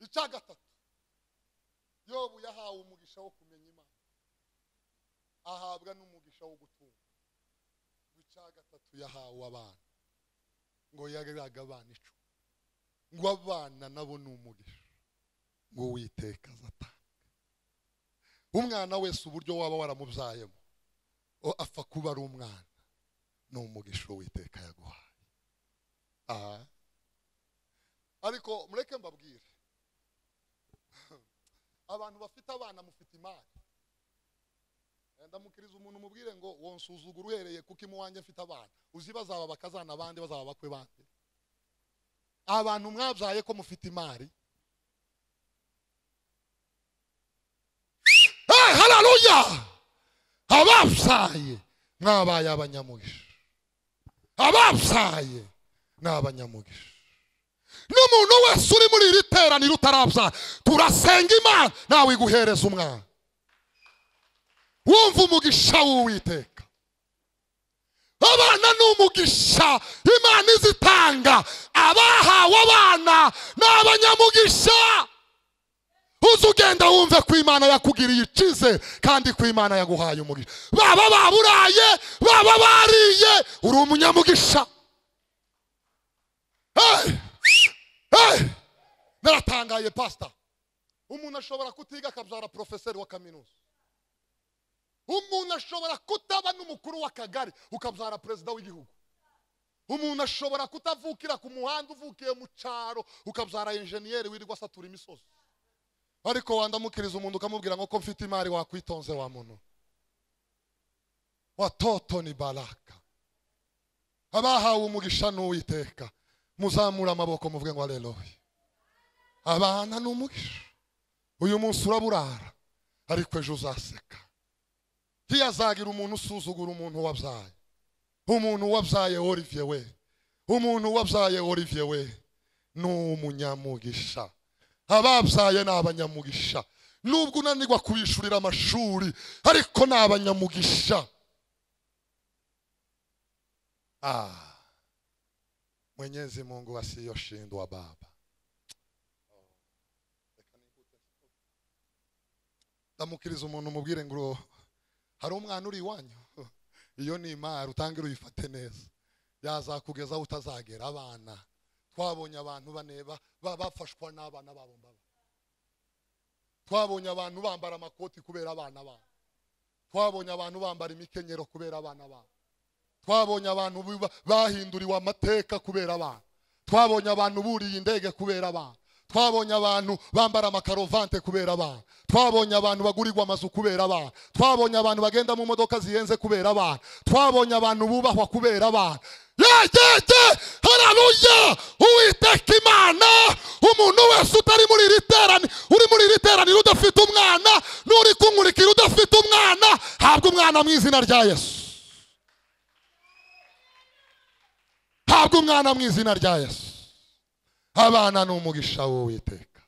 icya gatatu yobu yahawe umugisha wo kumenya imana ahabwa n'umugisha wo gutunga icya gatatu yahawe abana ngo yareraga abana icumi ngo abana nabo ni umugisha ngo witeka azatanga umwana wese uburyo waba waramubyayemo o- apfa kuba ari umwana ni umugisha uwiteka yaguhaye aha ariko mureke mbabwire abantu bafite abana mufite imari ndamukiriza umuntu umubwire ngo wonsuzugura uhereye kuko imuwanjye mfite abana uzi bazaba bakazana abandi bazaba bakwe bande abantu mwabyaye ko mufite imari Hey, haleluya ababyaye mwabaye abanyamugisha ababyaye ni abanyamugisha n'umuntu wese uri muri iri teraniro utarabyaye turasenga imana nawe iguhereza umwana wumva umugisha w'uwiteka abana ni umugisha imana izitanga abahawe abana ni abanyamugisha uza ugenda wumve ko imana yakugiriye ikize kandi ko imana yaguhaye umugisha baba baburaye baba bariye uri umunyamugisha Hey! Hey! naratangaye pasita umuntu ashobora kutiga akabyara porofeseri wa kaminuza umuntu ashobora kutaba n'umukuru w'akagari ukabyara perezida w'igihugu umuntu ashobora kutavukira ku muhanda uvukiye mu cyaro ukabyara enjeniyeri wirirwa asatura imisozi ariko wandamukiriza umuntu ukamubwira ngo ko mfite imari wakwitonze wa muntu watoto ni baraka abahawe umugisha n'uwiteka muzamure amaboko muvuge ngo aleluya abana ni umugisha uyu munsi uraburara ariko ejo uzaseka ntiyazagira umuntu usuzugura umuntu wabyaye umuntu wabyaye Olivier we umuntu wabyaye Olivier we ni umunyamugisha ababyaye ni abanyamugisha nubwo unanirwa kubishyurira amashuri ariko ni abanyamugisha Ah. mwenyezi mungu asiyoshindwa baba ndamukiriza umuntu umubwire ngo hari umwana uri iwanyu iyo ni imari utangire uyifate neza yazakugeza aho utazagera abana twabonye abantu baneba ba- bafashwa n'abana babo mbaba twabonye abantu bambara amakoti kubera abana babo twabonye abantu bambara imikenyero kubera abana babo twabonye abantu biba- bahinduriwe amateka kubera abana twabonye abantu buriye indege kubera abana twabonye abantu bambara amakaruvante kubera abana twabonye abantu bagurirwa amazu kubera abana twabonye abantu bagenda mu modoka zihenze kubera abana twabonye abantu bubahwa kubera abana yegege hararuya uwiteka imana umuntu wese utari muri iri terani uri muri iri teraniro udafite umwana n'uri kumurikira udafite umwana habwa umwana mu izina rya yesu habwa umwana mu izina rya yesu abana ni umugisha w'uwiteka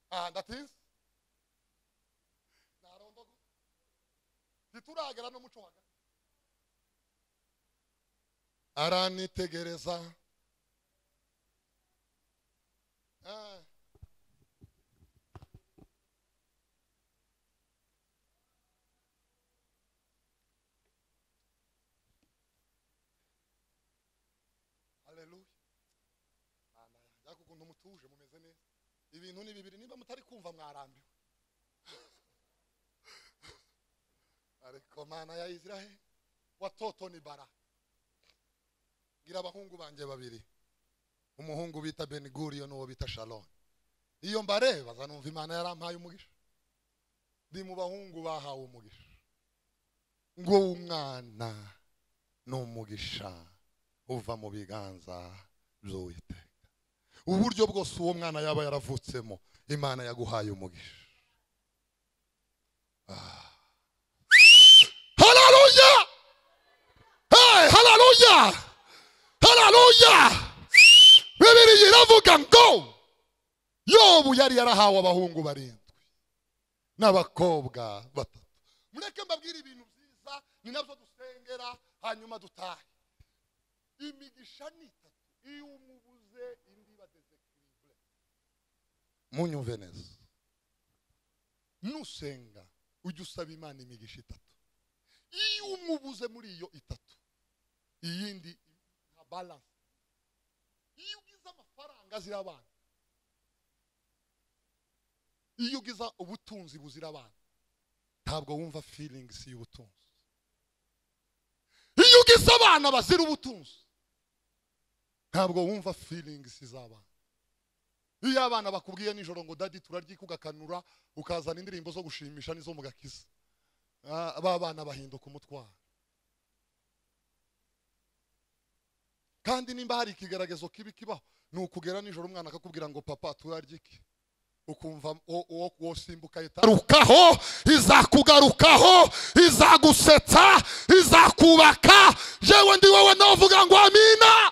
aha ndatinze ntarondogo ntituragera n'umuco wa gatatu aranitegereza Ah. Haleluya. Mana yanjye, ariko ukuntu mutuje mumeze neza. Ibintu ni bibiri niba mutari kumva mwarambiwe. Ariko mana ya Israel watoto ni bara. Gira abahungu banje babiri. Umuhungu bita Ben Gurion n'uwo bita Shalom. Iyo mbareba zanumva Imana yarampaye umugisha. Ndi mu bahungu bahawe umugisha. Ngo umwana ni umugisha uva mu biganza by'uwiteka uburyo bwose uwo mwana yaba yaravutsemo imana yaguhaye umugisha Ah. haleluya hey, haleluya haleluya bibiliya iravuga ngo yobu yari yarahawe abahungu barindwi n'abakobwa batatu mureke mbabwire ibintu byiza ni nabyo dusengera hanyuma dutahe imigisha ni itatu iyo umubuze indi iba desekiribure munyumve neza nusenga ujye usaba imana imigisha itatu iyo umubuze muri iyo itatu iyindi nka balanse iyo ugize amafaranga azira abana iyo ugize ubutunzi buzira abana ntabwo wumva feelings y'ubutunzi iyo ugize abana bazira ubutunzi ntabwo wumva feelings z'abana iyo abana bakubwiye nijoro ngo dadi turaryika ugakanura ukazana indirimbo zo gushimisha n'izo mu gakiza Ah, ba bana bahinduka umutwaro kandi nimba hari ikigaragazo kibi kibaho ni ukugera nijoro umwana akakubwira ngo papa turaryike ukumva uwo- uwo uwo simbuka itarukaho izakugarukaho izagusetsa izakubaka jewe ndi wowe navuga ngo amina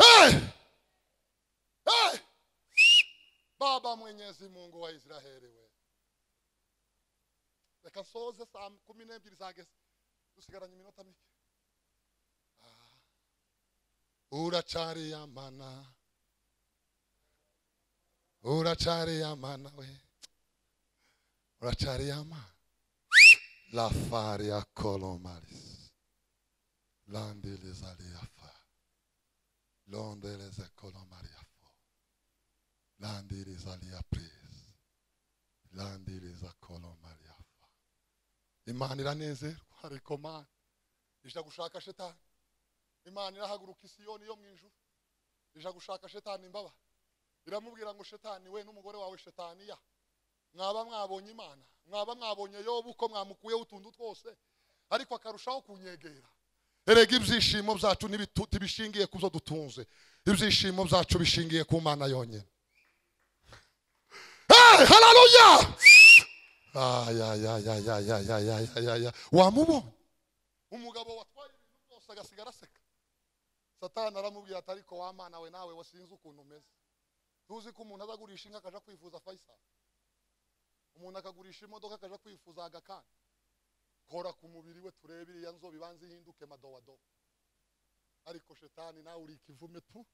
Hey! Hey! baba mwenyezi mungu wa israheli we reka nsoze saa kumi n'ebyiri zageze dusigaranye iminota mike Ah. uracariyamana uracariyamana we uracariyamana la fari ya colomaris landelezaliafa londeleze colomariafo landelezaliapris landeleza colomariafa imana iranezerwa harikomana ija gushaka shetani imana irahaguruka isiyoni yo mu ijuru ija gushaka shetani imbaba iramubwira ngo shetani we n'umugore wawe shetaniya mwaba mwabonye imana mwaba mwabonye yobu uko mwamukuyeho utuntu twose ariko akarushaho kunyegera erega ibyishimo byacu n'ibitu- ntibishingiye ku zo dutunze ibyishimo byacu bishingiye ku mana yonyine Hey, hallelujah! Ay, ay, ay, ay, ay, ay, ay, ay, ay, ay, ay. wamubonye umugabo watwaye ibintu byose agasigara aseka satani aramubwira ati ariko wa mana we nawe we sinzi ukuntu umeze tuzi ko umuntu azagurisha inka akaja kwifuza fayisali umuntu akagurisha imodoka akaja kwifuza agakani kora ku mubiri we turebe iriya nzobe ibanza ihinduke madowadowa ariko shetani nawe uri ikivume tu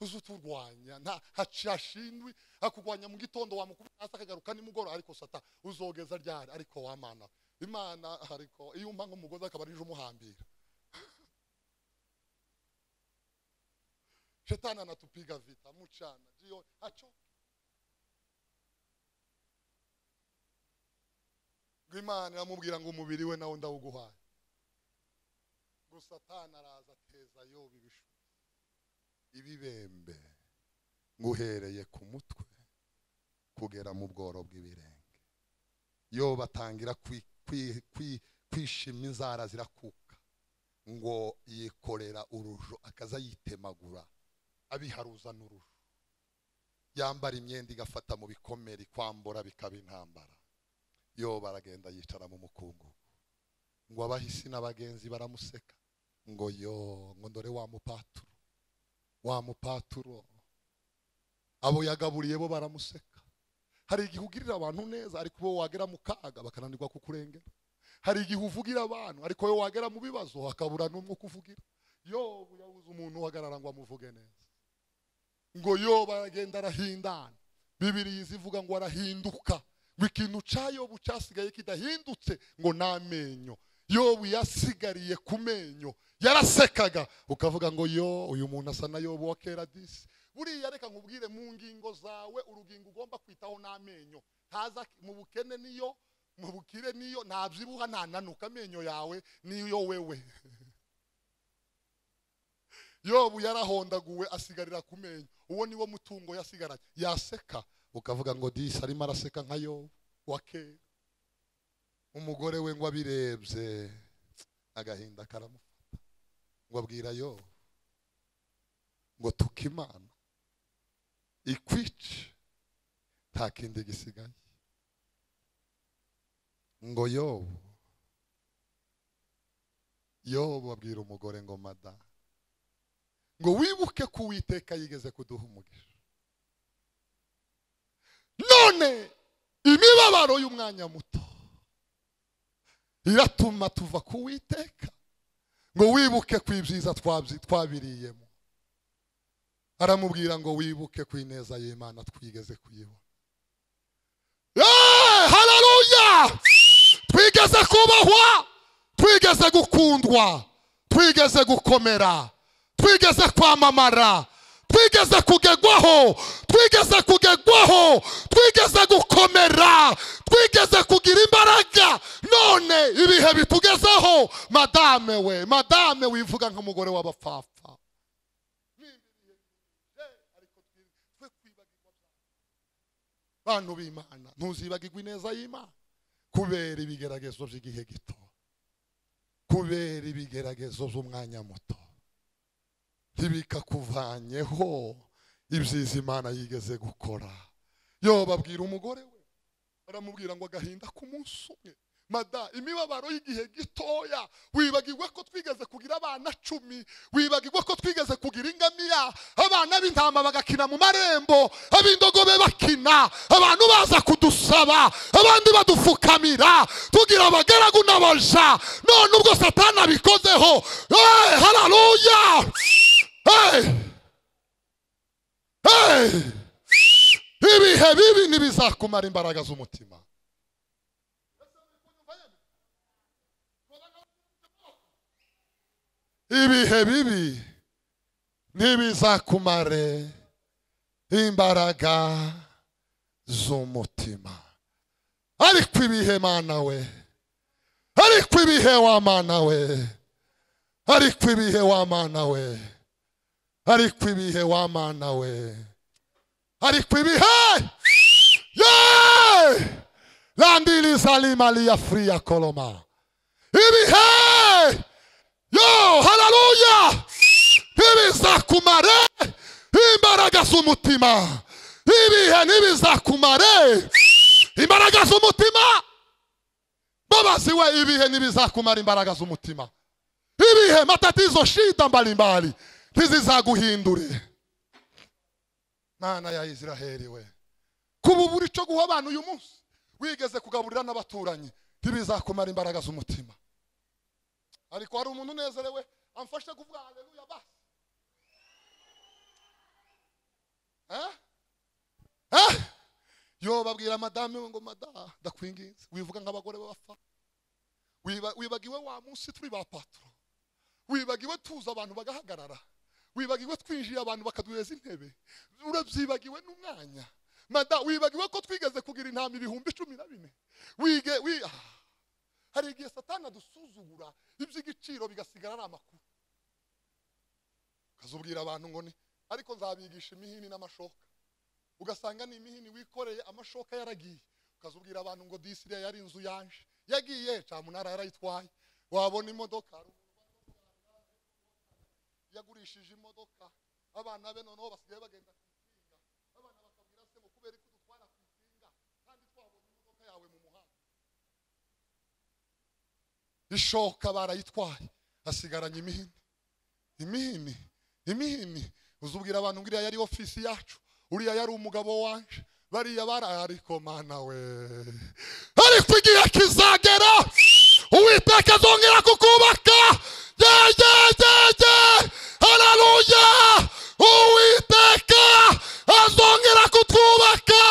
uzi uturwanya nta hashindwi akurwanya mu gitondo wamukubita hasi akagaruka nimugoroba ariko sata uzogeza ryari ariko wamana imana ariko iyo umpa nk'umugozi akaba arije umuhambira shetani anatupiga vita muchana jioni hacho ngo imana iramubwira ngo umubiri we nawe ndawuguhaye ngo satani araza ateza yoba ibishuko ibibembe nguhereye ku mutwe kugera mu bworo bw'ibirenge yoba atangira kwi- kwi- kwi- kwishima inzara zirakuka ngo yikorera urujo akaza yitemagura abiharuza n'urujo yambara imyenda igafata mu bikomere ikwambura bikaba intambara yoba aragenda yicara mu mukungugu ngo abahisi n'abagenzi baramuseka ngo yo ngo ndore wa mupaturo wa mupaturo abo yagaburiye bo baramuseka hari igihe ugirira abantu neza ariko bo wagera mu kaga bakananirwa kukurengera hari igihe uvugira abantu ariko we wagera mu bibazo hakabura n'umwe ukuvugira yobu yabuze umuntu uhagarara ngo amuvuge neza ngo yoba aragenda arahindana bibiri ivuga ngo arahinduka ngo ikintu cya yobu cyasigaye kidahindutse ngo ni amenyo yobu yasigariye ku menyo yarasekaga ukavuga ngo yo uyu muntu asa na yobu wa kera disi buriya reka nkubwire mu ngingo zawe urugingo ugomba kwitaho ni amenyo ntaza mu bukene niyo mu bukire niyo ntabyibuha ntananuka amenyo yawe niyo wewe yobu yarahondaguwe asigarira ku menyo uwo niwo mutungo yasigaranye yaseka ukavuga ngo disi arimo araseka nka yobu wa kera umugore we ngo abirebye agahinda karamufata ngo abwira yobu ngo tuka imana ikwice nta kindi gisigaye ngo yobu yobu abwira umugore ngo madamu ngo wibuke ko uwiteka yigeze kuduha umugisha none imibabaro y'umwanya muto iratuma tuva ku witeka ngo wibuke ko ibyiza twabyi- twabiriyemo aramubwira ngo wibuke ko ineza y'imana twigeze kuyibona Yeee! hararuya twigeze kubahwa twigeze gukundwa twigeze gukomera twigeze kwamamara twigeze kugegwaho twigeze kugegwaho twigeze gukomera twigeze kugira imbaraga none ibihe bitugezeho madame we madame wivuga nk'umugore w'abapfapfa bantu b'imana ntuzibagirwe ineza y'imana kubera ibigeragezo by'igihe gito kubera ibigeragezo by'umwanya muto ntibikakuvanyeho ibyiza imana yigeze gukora yo babwira umugore we baramubwira ngo agahinda ku munsi umwe mada imibabaro y'igihe gitoya wibagirwe ko twigeze kugira abana cumi wibagirwe ko twigeze kugira ingamiya abana b'intama bagakina mu marembo ab'indogobe bakina abantu baza kudusaba abandi badupfukamira tugira abagaragu n'abaja none ubwo satani abikozeho hey, hararuya hey. hey. ibihe bibi ntibizakumara imbaraga z'umutima ibihe bibi ntibizakumare imbaraga z'umutima ariko ibihe mana we ariko ibihe wa mana we ariko ibihe wa mana we ariko ibihe wa mana we ariko ibihe ye landilizalimalia fria koloma ibihe yo haleluya ntibizakumare imbaraga z'umutima ibihe ntibizakumare imbaraga z'umutima babazi we ibihe ntibizakumara imbaraga z'umutima ibihe matatizo shida mbalimbali ntizizaguhindure mana ya isiraheli we kuba ubura icyo guha abantu uyu munsi wigeze kugaburira n'abaturanyi ntibizakumara imbaraga z'umutima ariko hari umuntu unezerewe amfashe kuvuga haleluya basi Eh? Eh? yo babwira madame we ngo madaha ndakwinginze wivuga nk'abagore b'abapfa Wiba- wibagiwe wa munsi turi ba patro wibagiwe tuza abantu bagahagarara wibagiwe twinjiye abantu bakaduheza intebe urabyibagiwe n'umwanya mada wibagiwe ko twigeze kugira intama ibihumbi cumi na bine wige wi ah. hari igihe satani adusuzugura iby'igiciro bigasigara ari amakuru ukazubwira abantu ngo ni ariko nzabigisha imihini n'amashoka ugasanga ni imihini wikoreye amashoka yaragiye ukazubwira abantu ngo disiriya yari inzu yanje yagiye camunara yarayitwaye wabona imodoka hari umuntu yagurishije imodoka abana be noneho basigaye bagenda ku itinga abana bakabwira se ngo kubera ko dutwara ku itinga kandi twabonye imodoka yawe mu muhanda ishoka barayitwaye hasigaranye imihini imihini imihini uzubwira abantu ngo iriya yari ofisi yacu uriya yari umugabo wanje bariya bari ariko mana we ariko igihe kizagera uwiteka azongera kukubaka yeyeyeye hararuya uwiteka azongera kutwubaka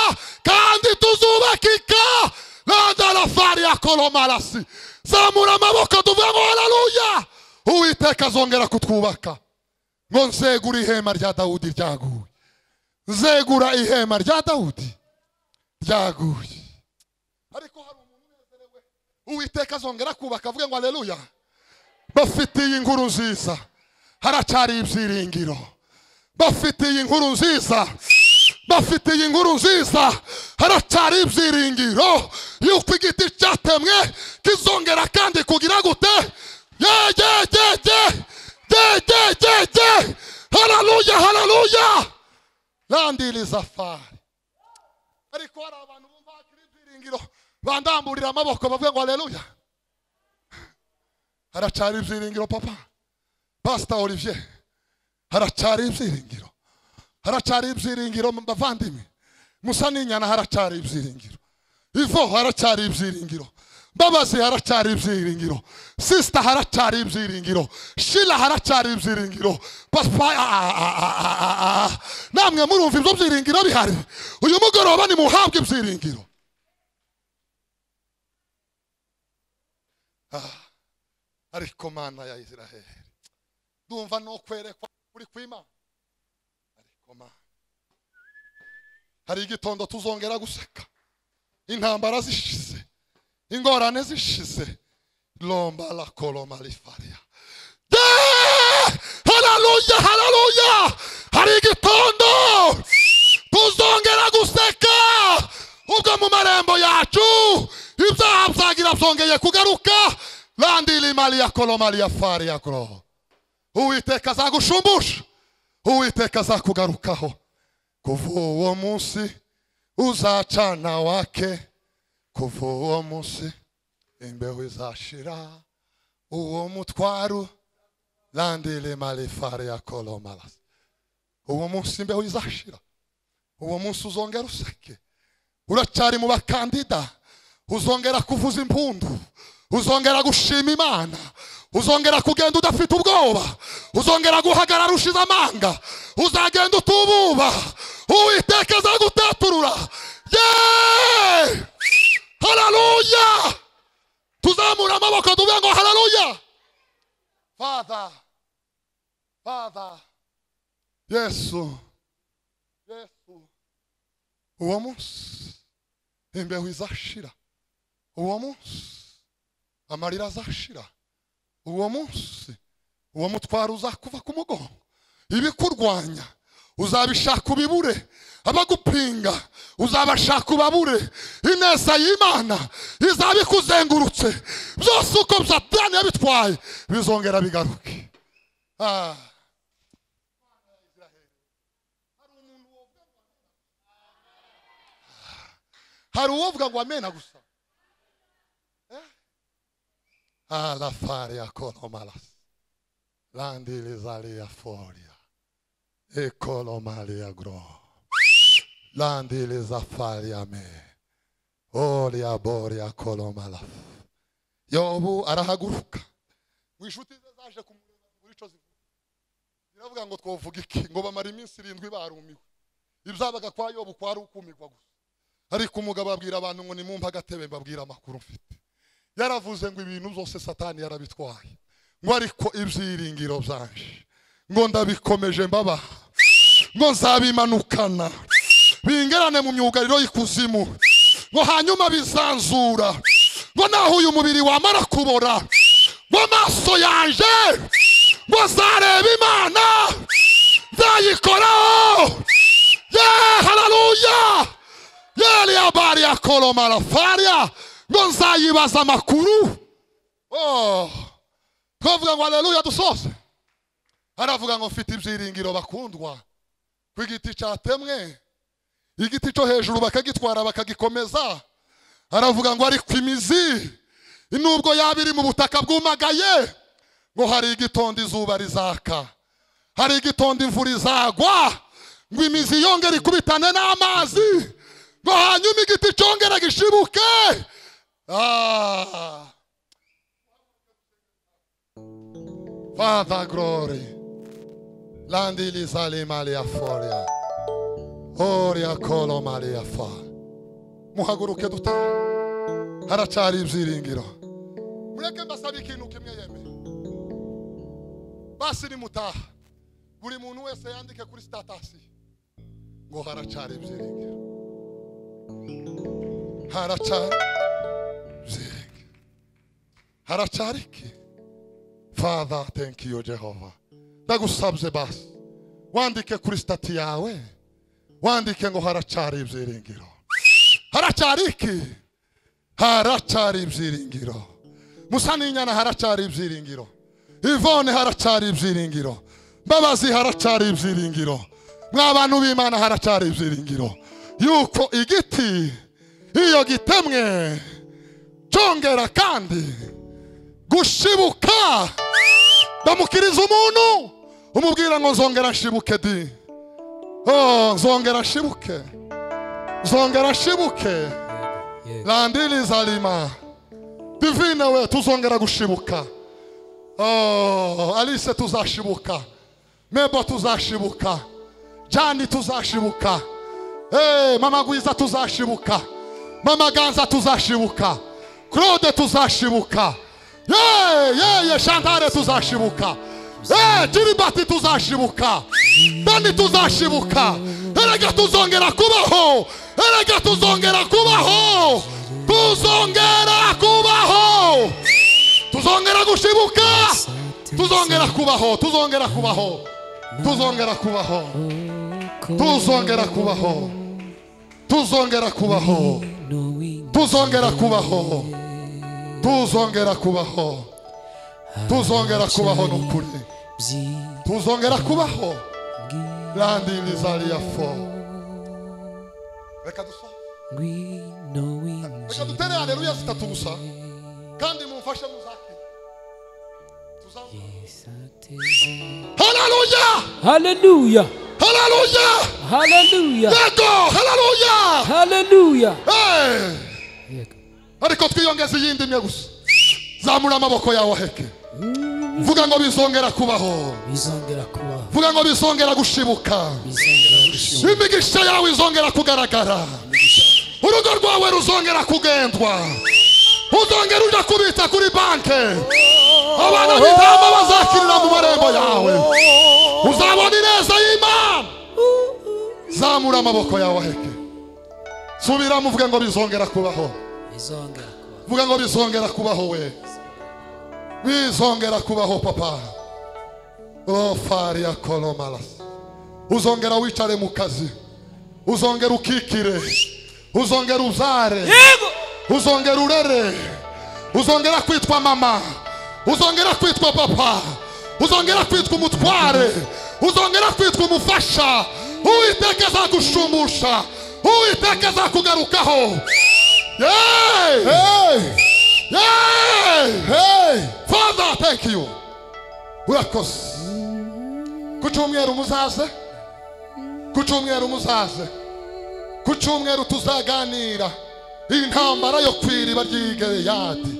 kandi tuzubakika radalafari yakolomarasi zamura amaboko tuvuga ngo hararuya uwiteka azongera kutwubaka ngo nzegura ihema rya dawudi ryaguye nzegura ihema rya dawudi ryaguye ariko hari umuntu unezerewe uwiteka azongera kubaka avuge ngo aleluya bafitiye inkuru nziza haracari ibyiringiro bafitiye inkuru nziza bafitiye inkuru nziza haracari ibyiringiro yuko igiti cyatemwe kizongera kandi kugira gute yegegege yegegege hararuya hararuya landiriza fari ariko hari abantu bumva hakiri ibyiringiro bandamburira amaboko bavuga ngo aleluya haracari ibyiringiro papa pasita olivier haracari ibyiringiro haracari ibyiringiro bavandimwe musa n'inyana haracari ibyiringiro ivo haracari ibyiringiro mbabazi haracari ibyiringiro sisita haracari ibyiringiro shira haracari ibyiringiro papa ah, ah, ah, ah, ah, ah. namwe murumva ibyo byiringiro bihari uyu mugoroba nimuhabwe ibyiringiro Ah, ariko mana ya isiraheli ndumva no kwerekwa kuri kwimana ariko mana hari igitondo tuzongera guseka intambara zishize ingorane zishize lomba la koloma lifaria Yeah! haleluya haleluya hari igitondo tuzongera guseka ubwo mu marembo yacu ibyaha byagira byongeye kugaruka landili maliya koloma liyafaria goro uwiteka azagushumbusha uwiteka azakugarukaho kuva uwo munsi uzacana wake kuva uwo munsi imbeho izashira uwo mutwaro landele malefare ya kolomalas uwo munsi imbeho izashira uwo munsi uzongera useke uracyari mu bakandida uzongera kuvuza impundu uzongera gushima imana uzongera kugenda udafite ubwoba uzongera guhagarara ushize amanga uzagenda utububa uwiteka azagutaturura yeee hararuya tuzamura amaboko tuvuge ngo hararuya father father yesu yesu uwo munsi imbeho izashira uwo munsi amarira azashira uwo munsi uwo mutwaro uzakuva ku mugongo ibikurwanya uzabishaka ubibure abagupinga uzabashaka ubabure ineza y'imana izaba ikuzengurutse byose uko satani yabitwaye bizongera bigaruke Ah. hari uwovuga ngo amena gusa alla faria colomalas landilizalia foria e colomalia gro landilizafaria me olia boria colomalas yobu arahaguruka ngo inshuti ze zaje kumureba ngo icyo zivuga ziravuga ngo twavuga iki ngo bamara iminsi irindwi barumiwe ibyabaga kwa yobu kwari ukumirwa gusa ariko umugabo abwira abantu ngo nimumpe agatebe mbabwira amakuru mfite yaravuze ngo ibintu byose satani yarabitwaye ngo ariko ibyiringiro byanje ngo ndabikomeje mbabaha ngo nzabimanukana bingerane mu myugariro y'ikuzimu ngo hanyuma bizanzura ngo naho uyu mubiri wamara kubora ngo amaso yanje ngo azareba imana nzayikoraho ye hararuya yariya bariya kolomara faria ngo nzayibaza amakuru Oh, twavuga ngo aleluya dusoze haravuga ngo mfite ibyiringiro bakundwa ku igiti cyatemwe igiti cyo hejuru bakagitwara bakagikomeza haravuga ngo ariko imizi nubwo yaba iri mu butaka bwumagaye ngo hari igitondo izuba rizaka hari igitondo imvura izagwa ngo imizi yongere ikubitane n'amazi ngo hanyuma igiti cyongere gishibuke Ah. Father glory. Landi lizali malia foria. Oria kolo malia fa. Muhaguruke duta. Haracyari ibyiringiro. Mureke mbasabe ikintu kimwe yeme. Basi nimutaha. Buri muntu wese yandike kuri status. Ngo haracyari ibyiringiro. Haracyari Zeke. haracyari iki father thank you jehova ndagusabye basi wandike kuri stati yawe wandike ngo haracyari ibyiringiro haracyari iki haracyari ibyiringiro musaninyana haracyari ibyiringiro ivone haracyari ibyiringiro mbabazi haracyari ibyiringiro mwa bantu b'imana haracyari ibyiringiro yuko igiti iyo gitemwe cyongera kandi gushibuka ndamukiriza umuntu umubwira ngo nzongera nshibuke di oh, nzongera nshibuke nzongera nshibuke Yego. landiriza lima divine we tuzongera gushibuka oh, alice tuzashibuka mebo tuzashibuka jani tuzashibuka hey, mama gwiza tuzashibuka mama ganza tuzashibuka claude tuzashibuka yeye yeye shantare tuzashibuka Eh, kiribati tuzashibuka dani tuzashibuka erega tuzongera kubaho erega tuzongera kubaho tuzongera kubaho tuzongera gushibuka tuzongera kubaho tuzongera kubaho tuzongera kubaho tuzongera kubaho tuzongera kubaho Knowing tuzongera kubaho tuzongera kubaho tuzongera kubaho n'ukuri byiringira tuzongera kubaho landilizaliya fo reka dusohoke knowing reka dutere haleluya zitatu gusa kandi mumfashe muzakire tuzamure Yes, hararuya Hallelujah. hararuya Hallelujah. yego hararuya Hallelujah. Eh, Yego. ariko twiyongeze iyindi imwe gusa zamura amaboko yawe aheke vuga ngo bizongera kubaho Bizongera kubaho. vuga ngo bizongera gushibuka Bizongera gushibuka. imigisha yawe izongera kugaragara urugo rwawe ruzongera kugendwa uzongera ujya kubitsa kuri banke abana b'intama bazakirira mu marembo yawe uzabona ineza y'imana zamura amaboko yawe aheke subiramo uvuge ngo bizongera kubaho Bizongera kubaho. vuga ngo bizongera kubaho we bizongera kubaho papa o faria kolomalas uzongera wicare mu kazi uzongera ukikire uzongera uzare Yego. uzongera urere uzongera kwitwa mama uzongera kwitwa papa uzongera kwitwa umutware uzongera kwitwa umufasha uwiteka azagushumusha uwiteka azakugarukaho Yay! Yay! Father, thank you. urakoze ku cyumweru muzaze ku cyumweru muzaze ku cyumweru tuzaganira intambara yo ku iriba ry'i Gileyadi.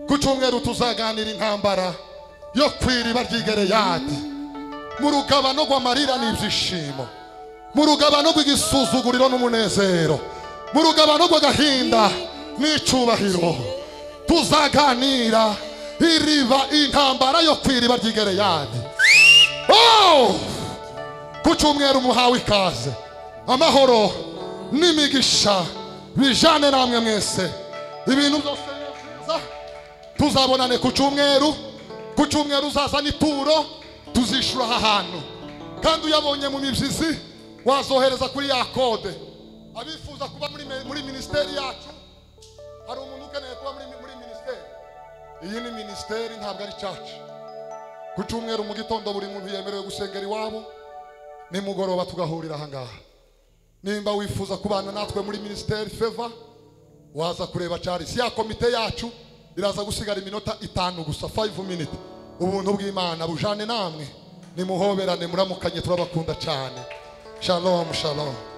ku cyumweru tuzaganira intambara yo ku iriba ry'i Gileyadi. mu rugabano rw'amarira n'ibyishimo mu rugabano rw'igisuzuguriro n'umunezero mu rugabano rw'agahinda n'icyubahiro tuzaganira iriba intambara yo ku iriba ry'i Gileyadi. Oh! ku cyumweru muhawe ikaze amahoro n'imigisha bijyane namwe mwese ibintu byose neza tuzabonane ku cyumweru ku cyumweru uzazana ituro tuzishyura aha hantu kandi uyabonye mu mibyizi wazohereza kuri ya kode abifuza kuba muri, me- muri minisiteri yacu hari umuntu ukeneye kuba muri, muri minisiteri iyi ni minisiteri ntabwo ari caca ku cyumweru mu gitondo buri muntu yemerewe gusengera iwabo nimugoroba tugahurira ahangaha nimba wifuza kubana natwe muri minisiteri feva waza kureba charles ya komite yacu iraza gusigara iminota itanu gusa 5 minute ubuntu bw'imana bujane namwe nimuhoberane muramukanye turabakunda cyane shalom shalom